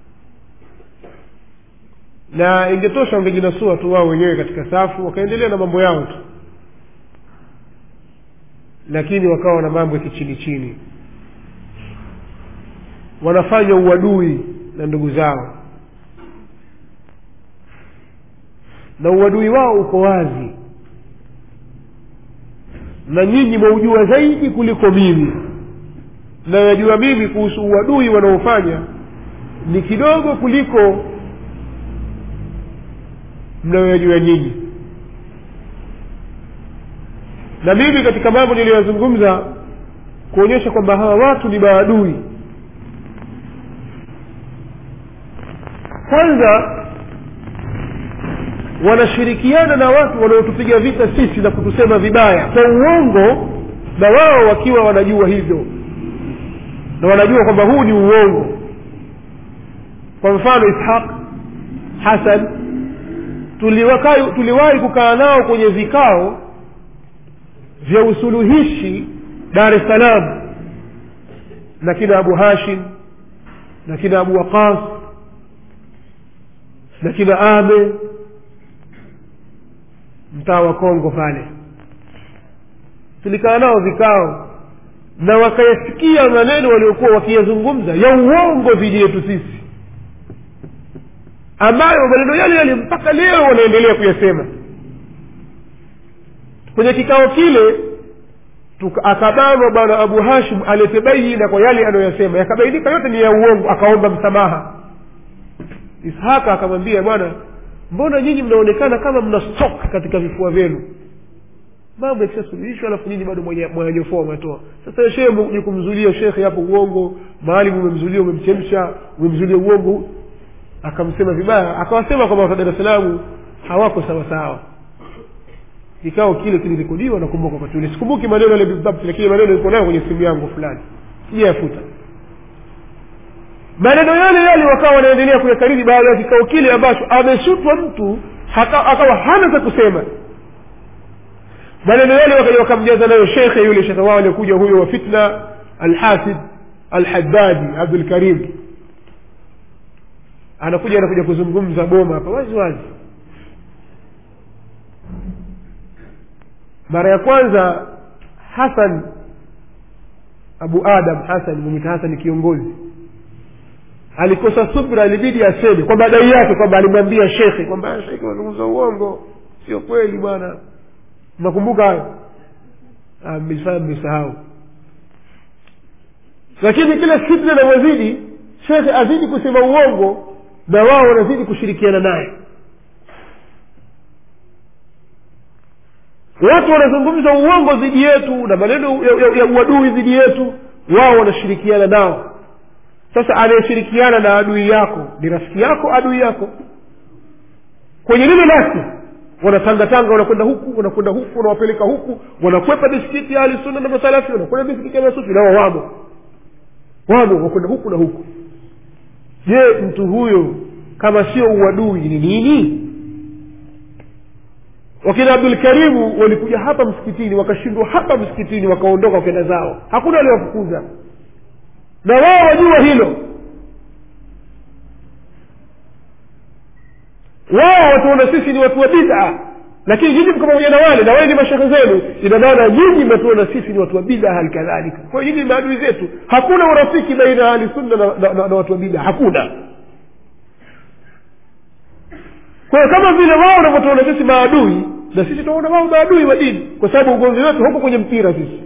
na ingetosha wangejinasua tu wao wenyewe katika safu wakaendelea na mambo yao tu lakini wakawa na mambo ya kichini chini wanafanya uadui na ndugu zao na uadui wao uko wazi na nyinyi mwaujua zaidi kuliko mimi na najua mimi kuhusu uadui wanaofanya ni kidogo kuliko mnayoyajua nyinyi na mimi katika mambo niliyoyazungumza kuonyesha kwamba hawa watu ni maadui kwanza wanashirikiana na watu wanaotupiga vita sisi na kutusema vibaya kwa uongo na wao wakiwa wanajua hivyo na wanajua kwamba huu ni uongo kwa mfano ishaq hasan tuliwakai- tuliwahi kukaa nao kwenye vikao vya usuluhishi dar es salaam na kina abu hashim na kina abu waqas na kina ame mtaa wa kongo pale tulikaa nao vikao na wakayasikia maneno waliokuwa wakiyazungumza ya uongo dhidi yetu sisi ambayo maneno yale yale mpaka leo wanaendelea kuyasema kwenye kikao kile tuka- akabanwa bwana abu hashim alete baina kwa yale anayoyasema yakabainika yote ni ya uongo akaomba msamaha ishaka akamwambia bwana mbona nyinyi mnaonekana kama mna stock katika vifua vyenu mambo yakishasuluhishwa alafu nyinyi bado mwenye- mwanyanyofoa mwatoa sasa shehe mkuja kumzulia shekhe hapo uongo maalim umemzulia umemchemsha umemzulia uongo akamsema vibaya akawasema kwamba watu wa dar es salaam hawako sawa sawa kikao kile kilirekodiwa nakumbuka wakati ule sikumbuki maneno yale bidhabt lakini maneno iko nayo kwenye simu yangu fulani sijayafuta maneno yale yale wakawa wanaendelea kuyakariri baada ya kikao kile ambacho ameshutwa mtu haka- akawa hana za kusema maneno yale wakaja wakamjaza nayo shekhe yule shekhe wao aliyekuja huyo wa fitna alhasid alhaddadi abdul karim anakuja anakuja kuzungumza boma hapa wazi wazi mara ya kwanza hasan abu adam hasan mwenyita hasan ni kiongozi alikosa subra ilibidi aseme kwa madai yake kwamba alimwambia shekhe kwamba shekhe unazungumza uongo sio kweli bwana mnakumbuka hayo Ah, mmesahau mmesahau lakini kila fitna inavyozidi shekhe azidi kusema uongo na wao wanazidi kushirikiana naye watu wanazungumza uongo dhidi yetu na maneno ya, ya, ya uadui dhidi yetu wao wanashirikiana nao sasa anayeshirikiana na adui yako ni rafiki yako adui yako kwenye lile lasi wanatangatanga wanakwenda huku wanakwenda huku wanawapeleka huku wanakwepa misikiti ya ahli sunna na masalafi wanakwenda misikiti ya masufi nao wamo wamo wakwenda huku na huku je mtu huyo kama sio uadui ni nini wakina abdulkarimu walikuja hapa msikitini wakashindwa hapa msikitini wakaondoka wakenda zao hakuna waliowafukuza na wao wajua hilo wao watuona sisi ni watu wa bid'a lakini nyinyi mko pamoja na wale na wale ni mashehe zenu ina maana nyinyi mnatuona sisi ni watu wa bid'a hali kadhalika kwa hiyo nyinyi ni maadui zetu hakuna urafiki baina ya ahlisunna na, na, na, na watu wa bid'a hakuna kwa hiyo kama vile wao wanavyotuona sisi maadui na sisi tunaona wao maadui wa dini kwa sababu ugomvi wetu huko kwenye mpira sisi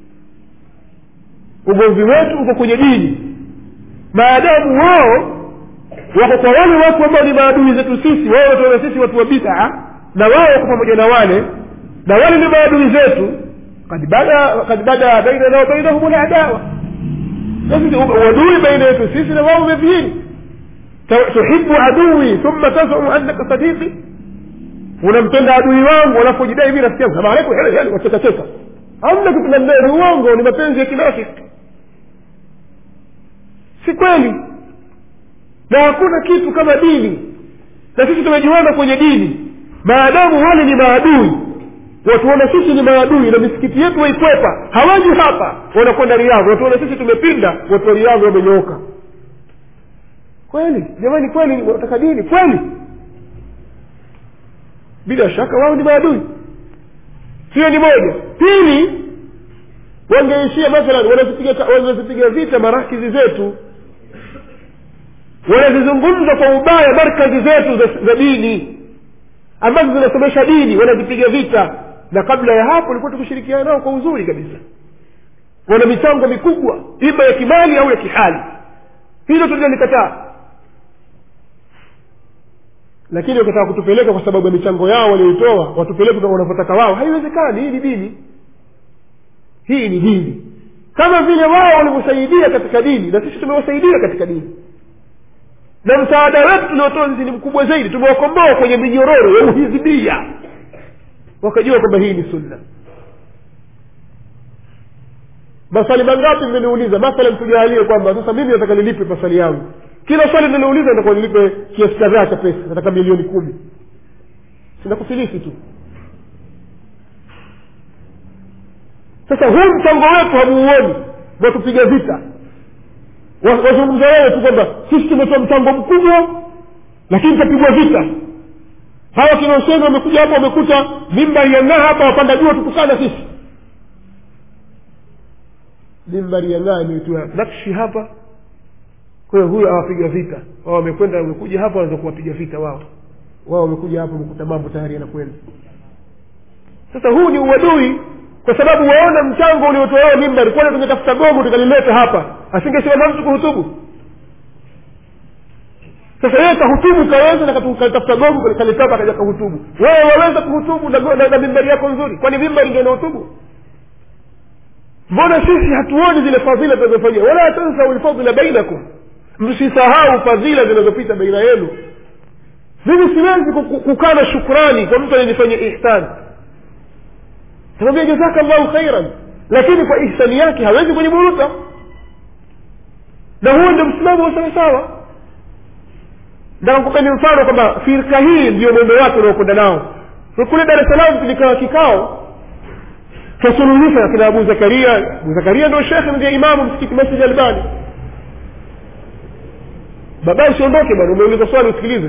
ugomvi wetu uko kwenye dini maadamu wao wako kwa wale watu ambao ni maadui zetu sisi wao watuona sisi watu wa bid'a na wao wako pamoja na wale na wale ni maadui zetu kad bada kad bada bainana wa bainahum ladawa uadui baina yetu sisi na wao umedhihiri tuhibu adui thumma tazumu annaka sadiqi unampenda adui wangu alafu jidai mi rafiki yangu salamu alaikum wachekacheka hamna kitu namna ni uongo ni mapenzi ya kinafiki si kweli na hakuna kitu kama dini na sisi tumejiona kwenye dini maadamu wale ni maadui watuona sisi ni maadui na misikiti yetu waikwepa hawaji hapa wanakwenda riadhi watuona sisi tumepinda watu wa riadhi wamenyooka kweli jamani kweli wataka dini kweli bila shaka wao ni maadui hiyo ni moja pili wangeishia mathalan wanazipiga wanazipiga vita marakizi zetu wanazizungumza kwa ubaya markazi zetu za, za dini ambazo zinasomesha dini wanazipiga vita na kabla ya hapo ilikuwa tukishirikiana nao kwa uzuri kabisa wana michango mikubwa ima ya kimali au ya kihali hilo tunalikataa lakini wakitaka kutupeleka kwa sababu ya michango yao walioitoa watupeleke wanavyotaka wao haiwezekani hii ni dini hii ni dini kama vile wao walivyosaidia katika dini na sisi tumewasaidia katika dini na msaada wetu tuliotoa sisi ni mkubwa zaidi tumewakomboa kwenye minyororo ya uhizibia wakajua kwamba hii ni sunna maswali mangapi mmeniuliza mathalan tujalie kwamba sasa mimi nataka nilipe maswali yangu kila swali nilouliza nitakuwa nilipe kiasi kadhaa cha pesa nataka milioni kumi sinakufilisi tu sasa huu mchango wetu hamuuoni watupiga vita wazungumza wewe tu kwamba sisi tumetoa mchango mkubwa lakini tutapigwa vita hawa kina Huseni wamekuja hapa wamekuta mimbari ya ng'aa hapa wapanda juu watukukana sisi mimbari ya ng'aa imeitiwa nakshi hapa kwa hiyo huyo awapiga vita wao wamekwenda wamekuja hapa wanaweza kuwapiga vita wao wao wamekuja hapa wamekuta mambo tayari yanakwenda sasa huu ni uadui kwa sababu waona mchango uliotolewa mimbari kwani tungetafuta gogo tukalileta hapa asingesimama mtu kuhutubu sasa yeye kahutubu kaweza na katafuta gogo kalitoka akaja kahutubu wewe waweza kuhutubu na, na, na mimbari yako nzuri kwani mimbari ndio inahutubu mbona sisi hatuoni zile fadhila zinazofanyia wala tansau lfadhila bainakum msisahau fadhila zinazopita baina yenu mimi siwezi kukaa na shukrani kwa mtu ananifanyia ihsani tamwambia jazaka llahu khairan lakini kwa ihsani yake hawezi kuniburuta na huo ndio msimamo wa sawasawa ndakupeni mfano kwamba firka hii ndio mwendo wake unaokwenda nao kule dar es salaam tulikaa kikao twasuluhisha kina abu zakaria abu zakaria ndio shekhe ndio imamu msikiti masjid albani babaye usiondoke bwana umeuliza swali usikilize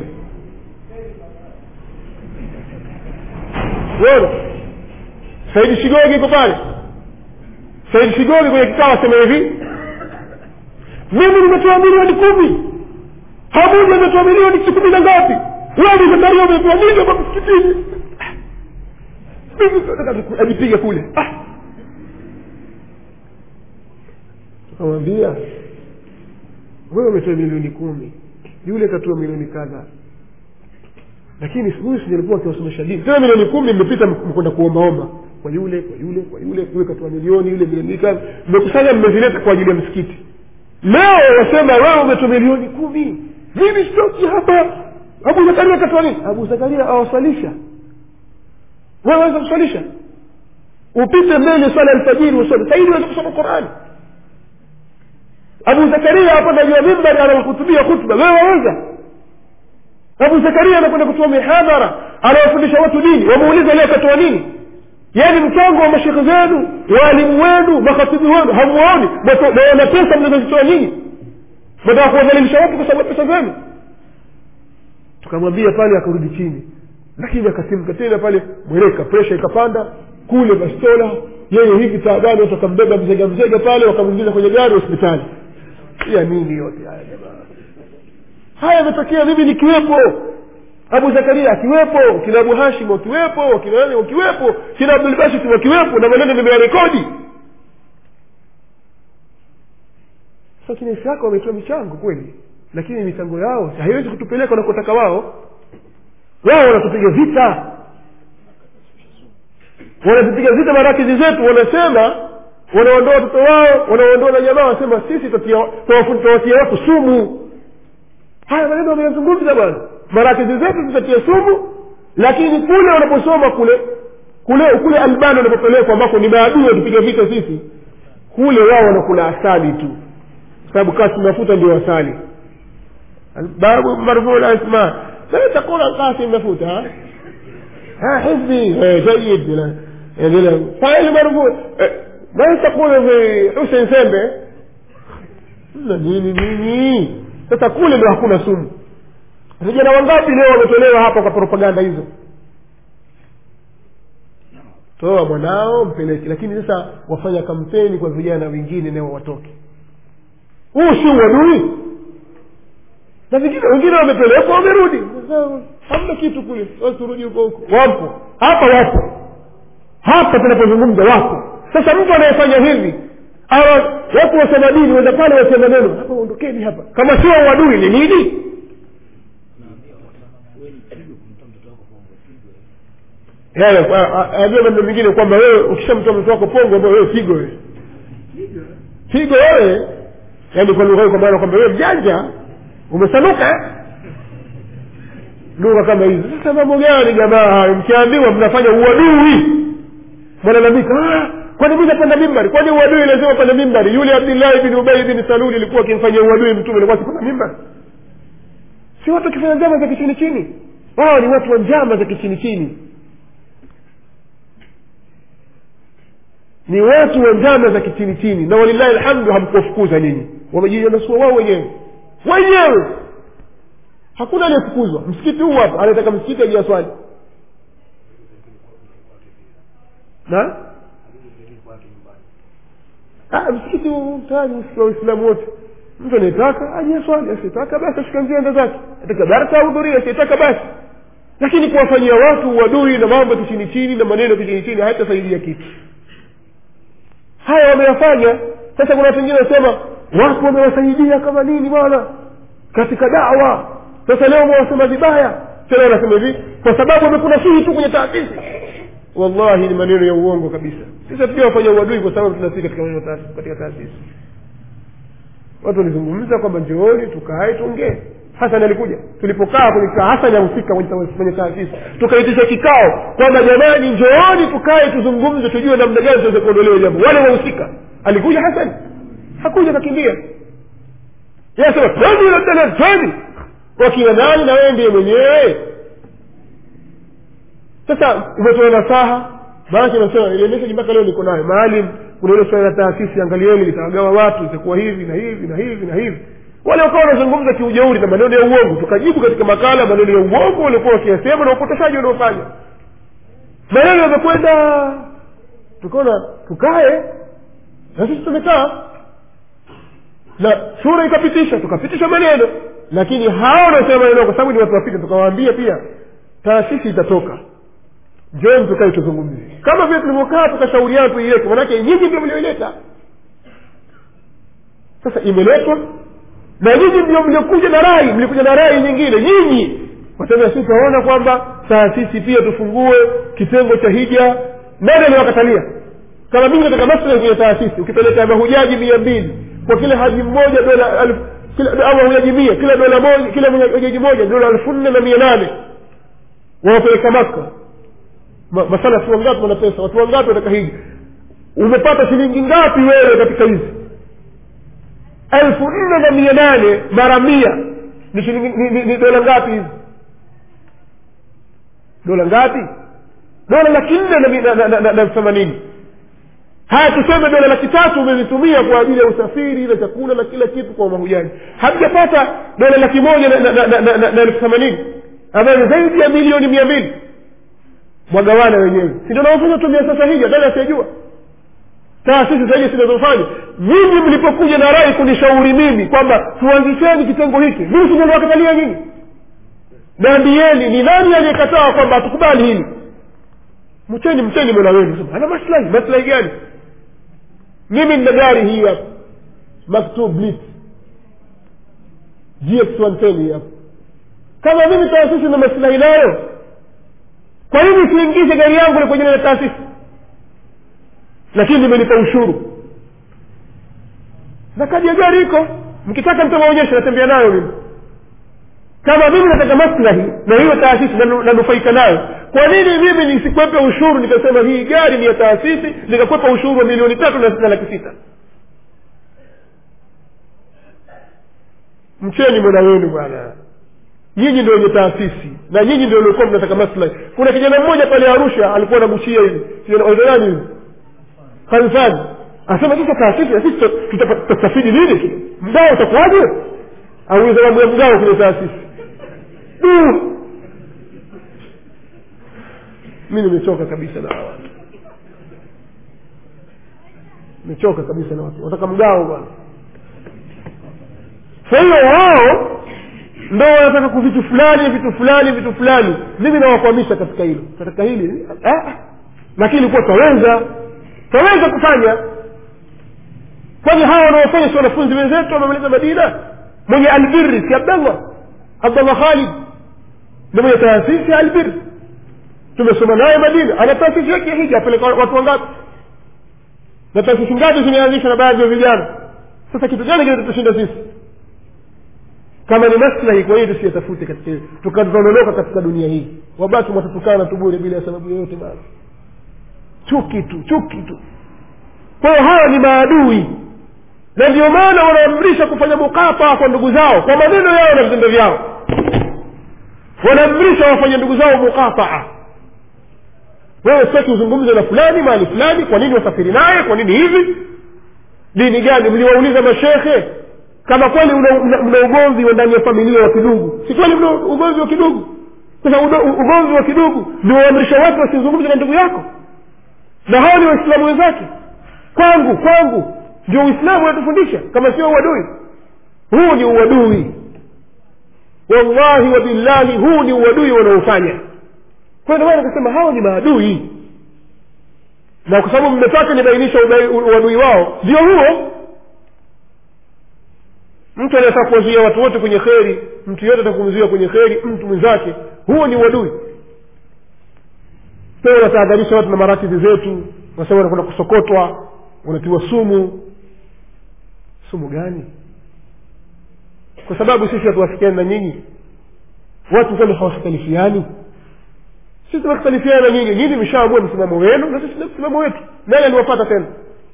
uona saidi shigogi iko pale saidi shigogi kwenye kikao asema hivi mimi nimetoa milioni kumi hamuja ametoa milioni kumi na ngapi wewe zakaria umetoa nini hapa msikitini ajipiga kule tukamwambia wewe umetoa milioni kumi yule katoa milioni kadhaa lakini huyu sijalikuwa akiwasomesha dini tena milioni kumi mmepita mkwenda kuombaomba kwa yule kwa yule kwa yule yule katoa milioni yule milioni kadhaa mmekusanya mmezileta kwa ajili ya msikiti leo wasema wewe umetoa milioni kumi mimi sitoki hapa abu zakaria katoa nini abu zakaria awaswalisha wewe waweza kuswalisha upite mbele swala alfajiri usome saidi waweza kusoma qurani abu zakaria hapanda juu ya mimbari anahutubia khutba wewe waweza abu zakaria anakwenda kutoa mihadhara anawafundisha watu dini wamuuliza leo katoa nini yaani mchango wa mashekhe zenu waalimu wenu makhatibu wenu hamuoni naona pesa mnazozitoa nyinyi nataka kuwadhalilisha watu kwa sababu pesa zenu tukamwambia pale akarudi chini lakini akasimka tena pale mweleka presha ikapanda kule bastola yeye hivi taabani watu wakambeba mzega mzega pale wakamwingiza kwenye gari hospitali ya nini yote haya jamaa haya yametokea mimi nikiwepo abu zakaria akiwepo kina abu hashim wakiwepo kina nani wakiwepo kina abdulbashit wakiwepo na maneno nimeyarekodi sasa kina isaka wametoa michango kweli lakini michango yao haiwezi kutupeleka wanakotaka wao wao wanatupiga vita wanatupiga vita marakizi zetu wanasema wanaondoa watoto wao wanaondoa na jamaa wanasema sisi tawatia watu sumu haya maneno wameyazungumza bwana marakizi zetu zitatia sumu lakini kule wanaposoma kule kule kule albani wanapopelekwa ambako ni maadui watupiga vita sisi kule wao wanakula asali tu sababu kasi mafuta ndio asali babu marfuu lasma لا تقول القاسم مفوت ها ها حزبي جيد فاعل مرفوع ما تقول في حسين sembe na nini nini sasa kule ndo hakuna sumu vijana wangapi leo wametolewa hapa kwa propaganda hizo toa mwanao mpeleke lakini sasa wafanya kampeni kwa vijana wengine nao watoke huu si uadui na vingine wengine wamepelekwa wamerudi hamna kitu kule turudi huko huko wapo hapa wapo hapa tunapozungumza wapo sasa mtu anayefanya hivi awa watu wasema dini wenda pale wasema neno hapa ondokeni hapa kama sio uadui ni nini ajua maneno mengine kwamba wewe ukishamtoa mtoto wako pongo ambao wewe pigo wewe pigo wewe yaani kwa lugha hiyo kwa maana kwamba wewe mjanja umesanuka lugha kama hizo sasa mambo gani jamaa hayo mkiambiwa mnafanya uadui mwalalamika kwani mi napanda mimbari kwani uadui lazima panda mimbari yule abdillahi bin ubai bin saluli ilikuwa akimfanyia uadui mtume alikuwa sipanda mimbari si watu wakifanya njama za kichini chini wao ni watu wa njama za kichini chini ni watu wa njama za kichini chini na walillahi alhamdu hamkuwafukuza nyinyi wamejinasua wao wenyewe wenyewe hakuna aliyefukuzwa msikiti huu hapa anataka msikiti ajia swali na ah, msikiti huu tayari msikiti wa waislamu wote mtu anayetaka ajia swali asitaka basi ashika njia enda zake ataka darsa ahudhuria asitaka basi lakini kuwafanyia watu uadui na mambo kichini chini na maneno kichini chini hayatasaidia kitu haya wameyafanya sasa kuna watu wengine wanasema watu wamewasaidia kama nini bwana katika dawa sasa leo mwasema vibaya tena wanasema hivi kwa sababu wamekuna sihi tu kwenye taasisi wallahi ni maneno ya uongo kabisa sisi hatuja wafanya uadui kwa sababu tunasii katika maneno taasisi katika taasisi watu walizungumza kwamba njooni tukae tuongee hasan alikuja tulipokaa kwenye hasan ahusika kwenye taasisi tukaitisha kikao kwamba jamani njooni tukae tuzungumze tujue namna gani tuweze kuondolewa jambo wale wahusika alikuja hasan hakuja kakimbia yasema twende labda twende wakiwa nani na wewe ndiye mwenyewe sasa umetoa nasaha maanake nasema ile message mpaka leo niko nayo maalim kuna ile swala la taasisi angalieni litawagawa watu itakuwa hivi na hivi na hivi na hivi wale wakawa wanazungumza kiujeuri na maneno ya uongo tukajibu katika makala maneno ya uongo walikuwa wakiyasema na upotoshaji wanaofanya maneno yamekwenda tukaona tukae na sisi tumekaa na shura ikapitisha tukapitisha maneno lakini hao wanaosema maneno kwa sababu ni watu wapita tukawaambia pia taasisi itatoka njoni tukae tuzungumze kama vile tulivyokaa tukashauriana tuiweke manake nyinyi ndio mlioileta sasa imeletwa na nyinyi ndio mliokuja na rai mlikuja na rai nyingine nyinyi wasema si tunaona kwamba taasisi pia tufungue kitengo cha hija nani aliwakatalia kama mimi nataka maslahi kwenye taasisi ukipeleka mahujaji mia mbili kwa kila haji mmoja dola alfu kila au mahujaji mia kila dola moja kila hujaji moja dola elfu nne na mia nane wawapeleka maka Ma, masalafi wangapi wana pesa watu wangapi wataka hiji umepata shilingi ngapi wewe katika hizi elfu nne na mia nane mara mia ni shilingi ni, ni, ni dola ngapi hizi dola ngapi dola laki nne na mi- na- na- na- na- na elfu themanini haya tuseme dola laki tatu umezitumia kwa ajili ya usafiri na chakula na kila kitu kwa mahujaji hamjapata dola laki moja na- na- na- na- na- na elfu themanini ambayo ni zaidi ya milioni mia mbili mwagawana wenyewe si ndio naofanya tumia sasa hivi hata asiyejua taasisi zaidi zinazofanya nyinyi mlipokuja na rai kunishauri mimi kwamba tuanzisheni kitengo hiki mimi sinaliwakatalia nyinyi naambieni ni nani aliyekataa kwamba hatukubali hili mcheni mcheni mola wenu Sema, ana maslahi maslahi gani mimi nina gari hii hapa maktub blitz gx 110 hii hapa kama mimi taasisi na maslahi nayo kwa nini siingize gari yangu ni kwenye na taasisi lakini nimelipa ushuru na kadi ya gari iko mkitaka mtamaonyesha natembea nayo mimi kama mimi nataka maslahi na hiyo taasisi nanu- nanufaika nayo kwa nini mimi nisikwepe ushuru nikasema hii gari ni ya taasisi nikakwepa ushuru wa milioni tatu na na laki sita mcheni mola wenu bwana nyinyi ndio wenye taasisi na nyinyi ndio mlikuwa mnataka maslahi kuna kijana mmoja pale arusha alikuwa anagushia hivi nani hivi kanisani asema sasa taasisi na sisi tuta- tuta- tutastafidi nini mgao utakuwaje auliza mambo ya mgao kwenye taasisi Du! mi nimechoka kabisa na hawa watu nimechoka kabisa na watu wataka mgao bwana kwa hiyo wao ndo wanataka kuvitu fulani vitu fulani vitu fulani mimi nawakwamisha katika hilo katika hili ah, lakini kuwa twaweza twaweza kufanya kwani hawa wanaofanya si wanafunzi wenzetu wamemaliza madina mwenye albiri si abdallah abdallah khalid ni mwenye taasisi ya albiri tumesoma naye madina ana taasisi yake ya hija apeleka watu wangapi na taasisi ngapi zimeanzishwa na baadhi ya vijana sasa kitu gani kinatushinda sisi kama ni maslahi kwa hiyo tusiyatafute katika tukadhonoloka katika dunia hii wabaki watatukana tu bure bila sababu yoyote bana chuki tu chuki tu kwa hiyo hawa ni maadui na ndio maana wanaamrisha kufanya mukafaa kwa ndugu zao kwa maneno yao na vitendo vyao wanaamrisha wafanye ndugu zao mukafaa wewe sitaki uzungumze na fulani mahali fulani kwa nini wasafiri naye kwa nini hivi dini gani mliwauliza mashekhe kama kweli una, una, una ugomvi wa ndani ya familia wa kidugu si kweli mna ugomvi wa kidugu sasa udo- ugomvi wa kidugu ndio waamrisha watu wasizungumze na ndugu yako na hao ni waislamu wenzake kwangu kwangu ndio uislamu unatufundisha kama sio uadui huu ni uadui wallahi wa billahi huu ni uadui wanaofanya kwa ndio maana nikasema hao ni maadui na kwa sababu mmetaka nibainisha udai- uadui wao ndio huo mtu anataka kuwazuia watu wote kwenye kheri mtu yote atakumzuia kwenye kheri mtu mwenzake huo ni uadui pia wanatahadharisha watu na marakidhi zetu wanasema wanakwenda kusokotwa wanatiwa sumu sumu gani kwa sababu sisi hatuwafikiani na nyinyi watu kwani hawakhtalifiani sisi tunakhtalifiana na nyinyi nyinyi mshaamua msimamo wenu na sisi na msimamo wetu nani aliwapata tena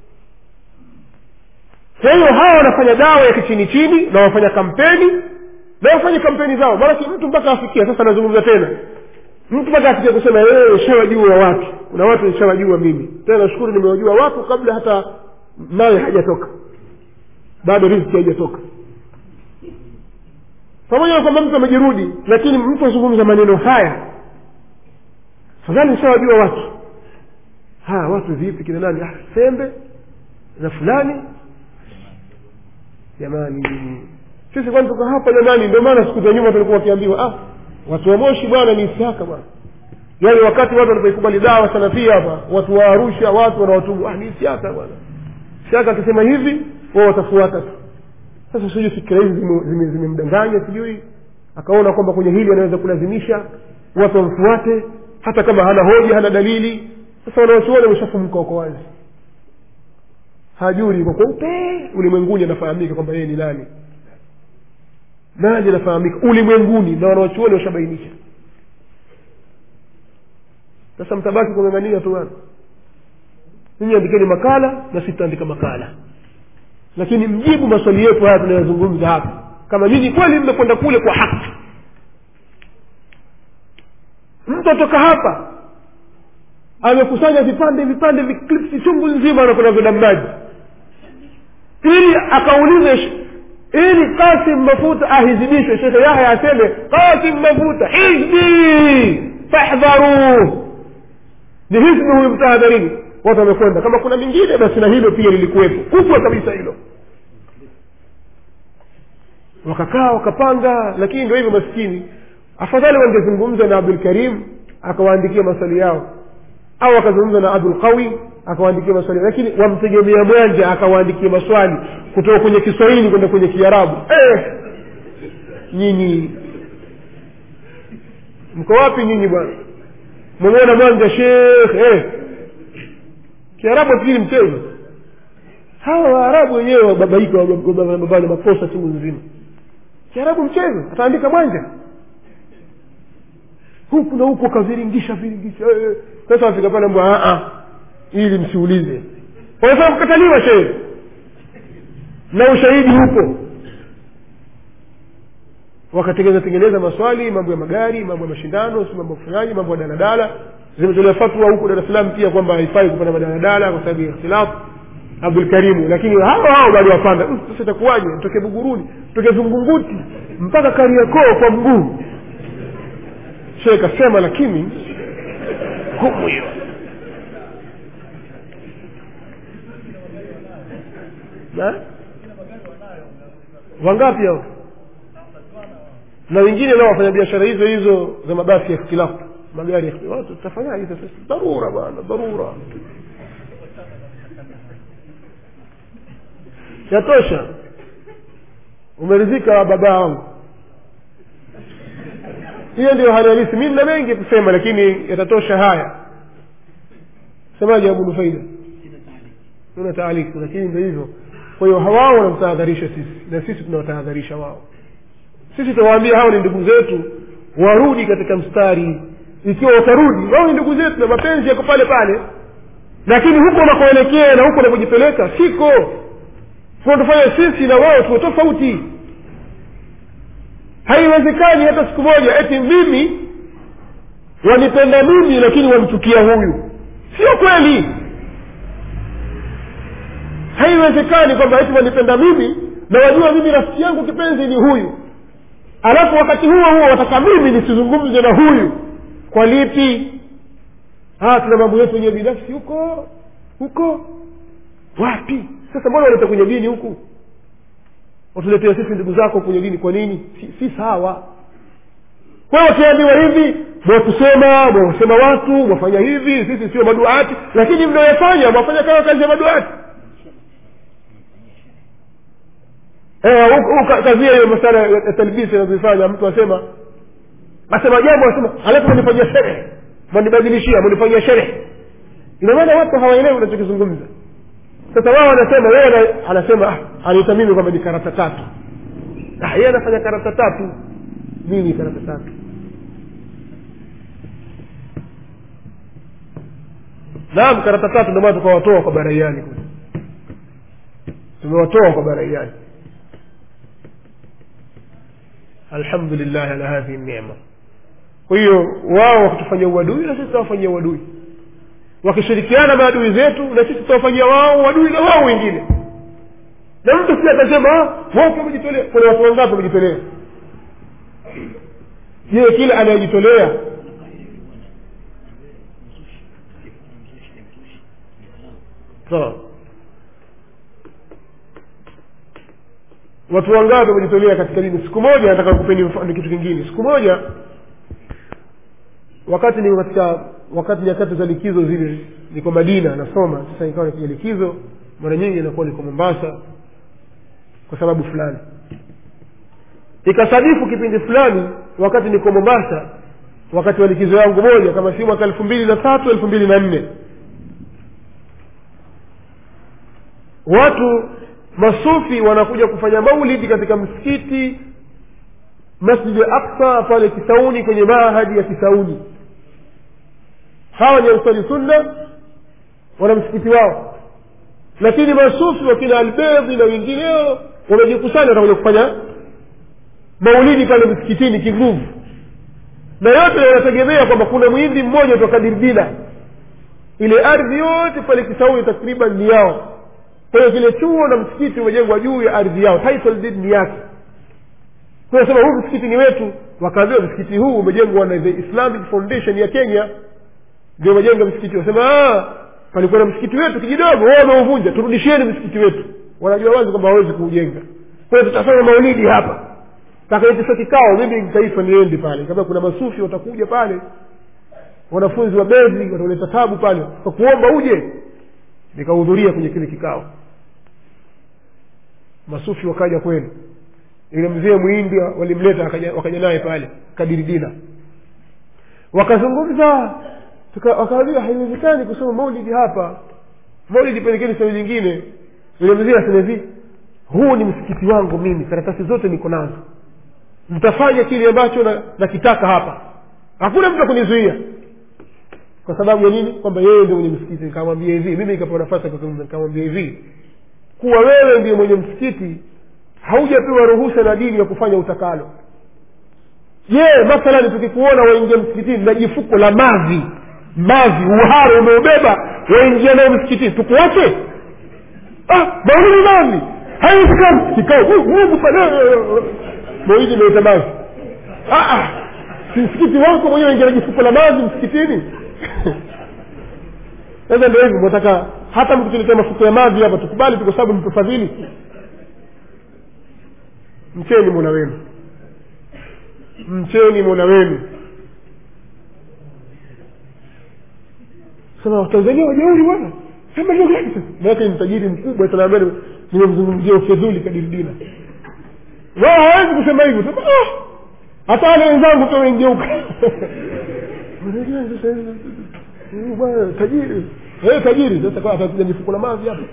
kwa hiyo hawa wanafanya dawa ya kichini chini na wafanya kampeni na wafanye kampeni zao maanake mtu mpaka afikia sasa anazungumza tena mtu mpaka afikia kusema wewe ushawajua watu kuna watu nishawajua mimi tena nashukuru nimewajua watu kabla hata nawe hajatoka bado riziki haijatoka pamoja na kwamba mtu amejirudi lakini mtu azungumza maneno haya fadhali nishawajua watu haya watu vipi kina nani ah, sembe na fulani jamani sisi kwani tuko hapa jamani ndio maana siku za nyuma tulikuwa wakiambiwa ah watu wa moshi bwana ni isiaka bwana yaani wakati watu walipoikubali dawa salafia hapa watu wa arusha watu wanaotubu ah ni isiaka bwana isiaka akisema hivi wao watafuata tu sasa sijui fikira hizi zime- zime- zimemdanganya sijui akaona kwamba kwenye hili anaweza kulazimisha watu wamfuate hata kama hana hoja hana dalili sasa wanaochuoni wameshafumka wako wazi hajuri kwa kweupe ulimwenguni anafahamika kwamba yeye ni nani nani anafahamika ulimwenguni na wanaochuoni washabainisha sasa mtabaki kung'ang'ania tu bana ninyi andikeni makala na sitaandika makala lakini mjibu maswali yetu haya tunayozungumza hapa kama nyinyi kweli mmekwenda kule kwa haki mtu atoka hapa amekusanya vipande vipande viklipsi chungu nzima anakwenda vidambaji ili akaulize sh- ili kasim mafuta ahizibishwe shekhe yahya aseme kasim mafuta hizbi fahdharuh ni hizbi huyu mtahadharini watu wamekwenda kama kuna mingine basi na hilo pia lilikuwepo kubwa kabisa hilo wakakaa wakapanga lakini ndio hivyo maskini afadhali wangezungumza na abdul karim akawaandikia maswali yao au akazungumza na abdul qawi akawaandikia maswali lakini wamtegemea mwanja akawaandikia maswali kutoka kwenye kiswahili kwenda kwenye kiarabu eh, nyinyi mko wapi nyinyi bwana mwamwona mwanja shekh eh. kiarabu fikiri mchezo hawa waarabu wenyewe wababaika wababana makosa chungu nzima kiarabu mchezo ataandika mwanja huku na huku akaviringisha viringisha eh. sasa wafika pale mbwa ili msiulize wanasema kukataliwa shehe na ushahidi huko wakatengeneza tengeneza maswali mambo ya magari mambo ya mashindano si mambo ya kufanyaji mambo ya daladala zimetolewa fatwa huko dar es salaam pia kwamba haifai kupanda madaladala kwa sababu ya ikhtilafu abdul karimu lakini hao hao bado wapanda "Mm, sasa itakuwaje mtoke buguruni mtoke zungunguti mpaka kariakoo kwa mguu shehe kasema lakini hukumu hiyo Na? wangapi hao na wengine nao wafanya biashara hizo hizo za mabasi ya ikhtilafu magari ya ikhtilafu watu tutafanyaje sasa dharura bwana dharura yatosha umeridhika baba wangu hiyo ndio hali halisi mi nina mengi kusema lakini yatatosha haya semaje abu nufaida una taaliki lakini ndio hivyo kwa hiyo hawao wanamtahadharisha sisi na sisi tunawatahadharisha wao sisi tunawaambia hao ni ndugu zetu warudi katika mstari ikiwa watarudi wao ni ndugu zetu na mapenzi yako pale pale lakini huko unakoelekea na huko unakojipeleka siko tunatufanya sisi na wao tuwe tofauti haiwezekani hata siku moja eti mimi wanipenda mimi lakini wamchukia huyu sio kweli haiwezekani kwamba eti wanipenda mimi na wajua mimi rafiki yangu kipenzi ni huyu alafu wakati huo huo wataka mimi nisizungumze na huyu kwa lipi ah tuna mambo yetu wenyewe binafsi huko huko wapi sasa mbona waleta kwenye dini huku watuletea sisi ndugu zako kwenye dini kwa nini si, si sawa kwa hiyo wakiambiwa hivi mwakusema mwasema watu mwafanya hivi sisi sio maduati lakini mnaoyafanya mwafanya kama kazi ya maduati Eh, huku- huku kazia hiyo masala ya talbisi anazoifanya mtu asema asema jambo asema alafu manifanyia sherehe manibadilishia manifanyia sherehe ina maana watu hawaelewi unachokizungumza sasa wao wanasema yeye ana- anasema ah, anaita mimi kwamba ni karata tatu ah, yeye anafanya karata tatu nini karata tatu naam karata tatu ndio maana tukawatoa kwa baraiani kule tumewatoa kwa baraiani alhamdulillah ala hadhihi nema kwa hiyo wao wakitufanyia uadui na sisi tutawafanyia uadui wakishirikiana maadui zetu na sisi tutawafanyia wao uadui na wao wengine na mtu pia atasema "Ah, watu wamejitolea kuna watu wangapi wamejitolea je kila anayejitolea sawa watu wangapi wamejitolea katika dini siku moja nataka kupeni mfano kitu kingine siku moja wakati niko katika wakati nyakati za likizo zile niko madina nasoma sasa nikawa nikija likizo mara nyingi inakuwa niko mombasa kwa sababu fulani ikasadifu kipindi fulani wakati niko mombasa wakati wa likizo yangu moja kama si mwaka elfu mbili na tatu elfu mbili na nne watu masufi wanakuja kufanya maulidi katika msikiti masjidi aksa pale kisauni kwenye mahadi ya kisauni hawa ni ansari sunna wana msikiti wao lakini masufi wakina albedhi na wengineo wamejikusanya watakuja kufanya maulidi pale msikitini kinguvu na yote yanategemea kwamba kuna mwindi mmoja toka dirbila ile ardhi yote pale kisauni takriban ni yao kwa hiyo kile chuo na msikiti umejengwa juu ya ardhi yao title deed ni yake kwa hiyo sema huu msikiti ni wetu wakaambiwa msikiti huu umejengwa na the islamic foundation ya kenya ndio umejenga msikiti wasema palikuwa na msikiti wetu kijidogo wao wameuvunja turudishieni msikiti wetu wanajua wazi kwamba hawezi kuujenga kwa hiyo tutafanya maulidi hapa takaitisha kikao mimi taifa niende pale kama kuna masufi watakuja pale wanafunzi wa bezi watauleta tabu pale kwa kuomba uje nikahudhuria kwenye kile kikao masufi wakaja kweli yule mzee mwindi walimleta wakaja, wakaja naye pale kadiridina wakazungumza wakaambia haiwezekani kusoma maulidi hapa maulidi pelekeni sehemu nyingine yule mzee asema hivi huu ni msikiti wangu mimi karatasi zote niko nazo mtafanya kile ambacho nakitaka na hapa hakuna mtu akunizuia kwa sababu ya nini kwamba yeye ndio mwenye msikiti nikamwambia hivi mimi nikapewa nafasi nikamwambia hivi kuwa wewe ndiye mwenye msikiti haujapewa ruhusa na dini ya kufanya utakalo je mathalani tukikuona waingia msikitini na jifuko la mavi mavi uharo umeubeba waingia nayo msikitini tukuache ah maulidi mavi haiwezekani kikao mungu maulidi imeita mavi si msikiti wako mwenyewe ingia na jifuko la mavi msikitini sasa ndio hivyo nataka hata mkituletea mafuko ya mavi hapa tukubali tu kwa sababu mtufadhili mcheni mola wenu mcheni mola wenu sema watanzania wajeuri bwana sema lugha yake sasa maake ni tajiri mkubwa tunaambia nimemzungumzia ufedhuli kadiridina wao hawezi kusema hivyo sema ah hata wale wenzangu pia wengeuka bwana tajiri eh tajiri sasa kwa atakuja mifuko la mavi hapa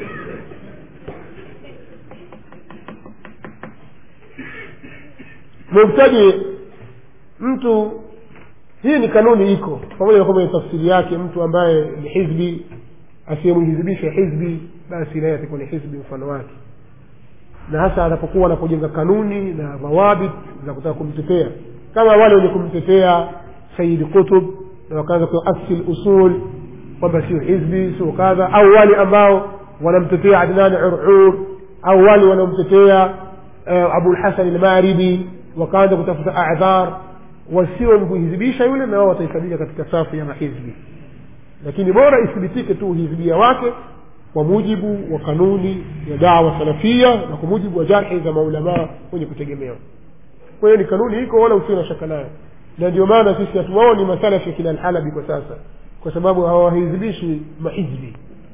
mubtadi mtu hii ni kanuni iko pamoja na kwamba ni tafsiri yake mtu ambaye ni hizbi asiyemhizibisha hizbi basi naye atakuwa ni hizbi mfano wake na hasa anapokuwa anapojenga kanuni na dhawabit za kutaka kumtetea kama wale wenye kumtetea sayidi kutub na wakaanza kuasil usul kwamba sio hizbi sio kadha au wale ambao wanamtetea adnani urur au wale wanaomtetea uh, abulhasan almaribi wakaanza kutafuta adhar wasio kuhizibisha yule na wao watahesabika katika safu ya mahizbi lakini bora ithibitike tu uhizibia wake kwa mujibu wa kanuni ya dawa salafia na kwa mujibu wa jarhi za maulamaa wenye kutegemewa kwa hiyo ni kanuni iko wala usio na shaka nayo na ndio maana sisi hatuwaoni masalafi kila alhalabi kwa sasa kwa sababu hawahizibishi mahizbi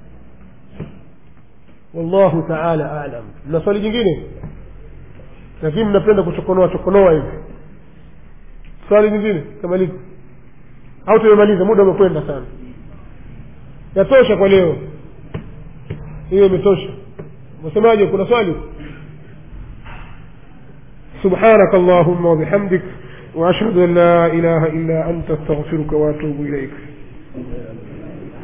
wallahu taala alam mna swali jingine lakini mnapenda kuchokonoa chokonoa hivi swali nyingine kamaliza au tumemaliza muda umekwenda sana yatosha kwa leo hiyo imetosha wasemaje kuna swali سبحانك اللهم وبحمدك وأشهد أن لا إله إلا أنت استغفرك وأتوب إليك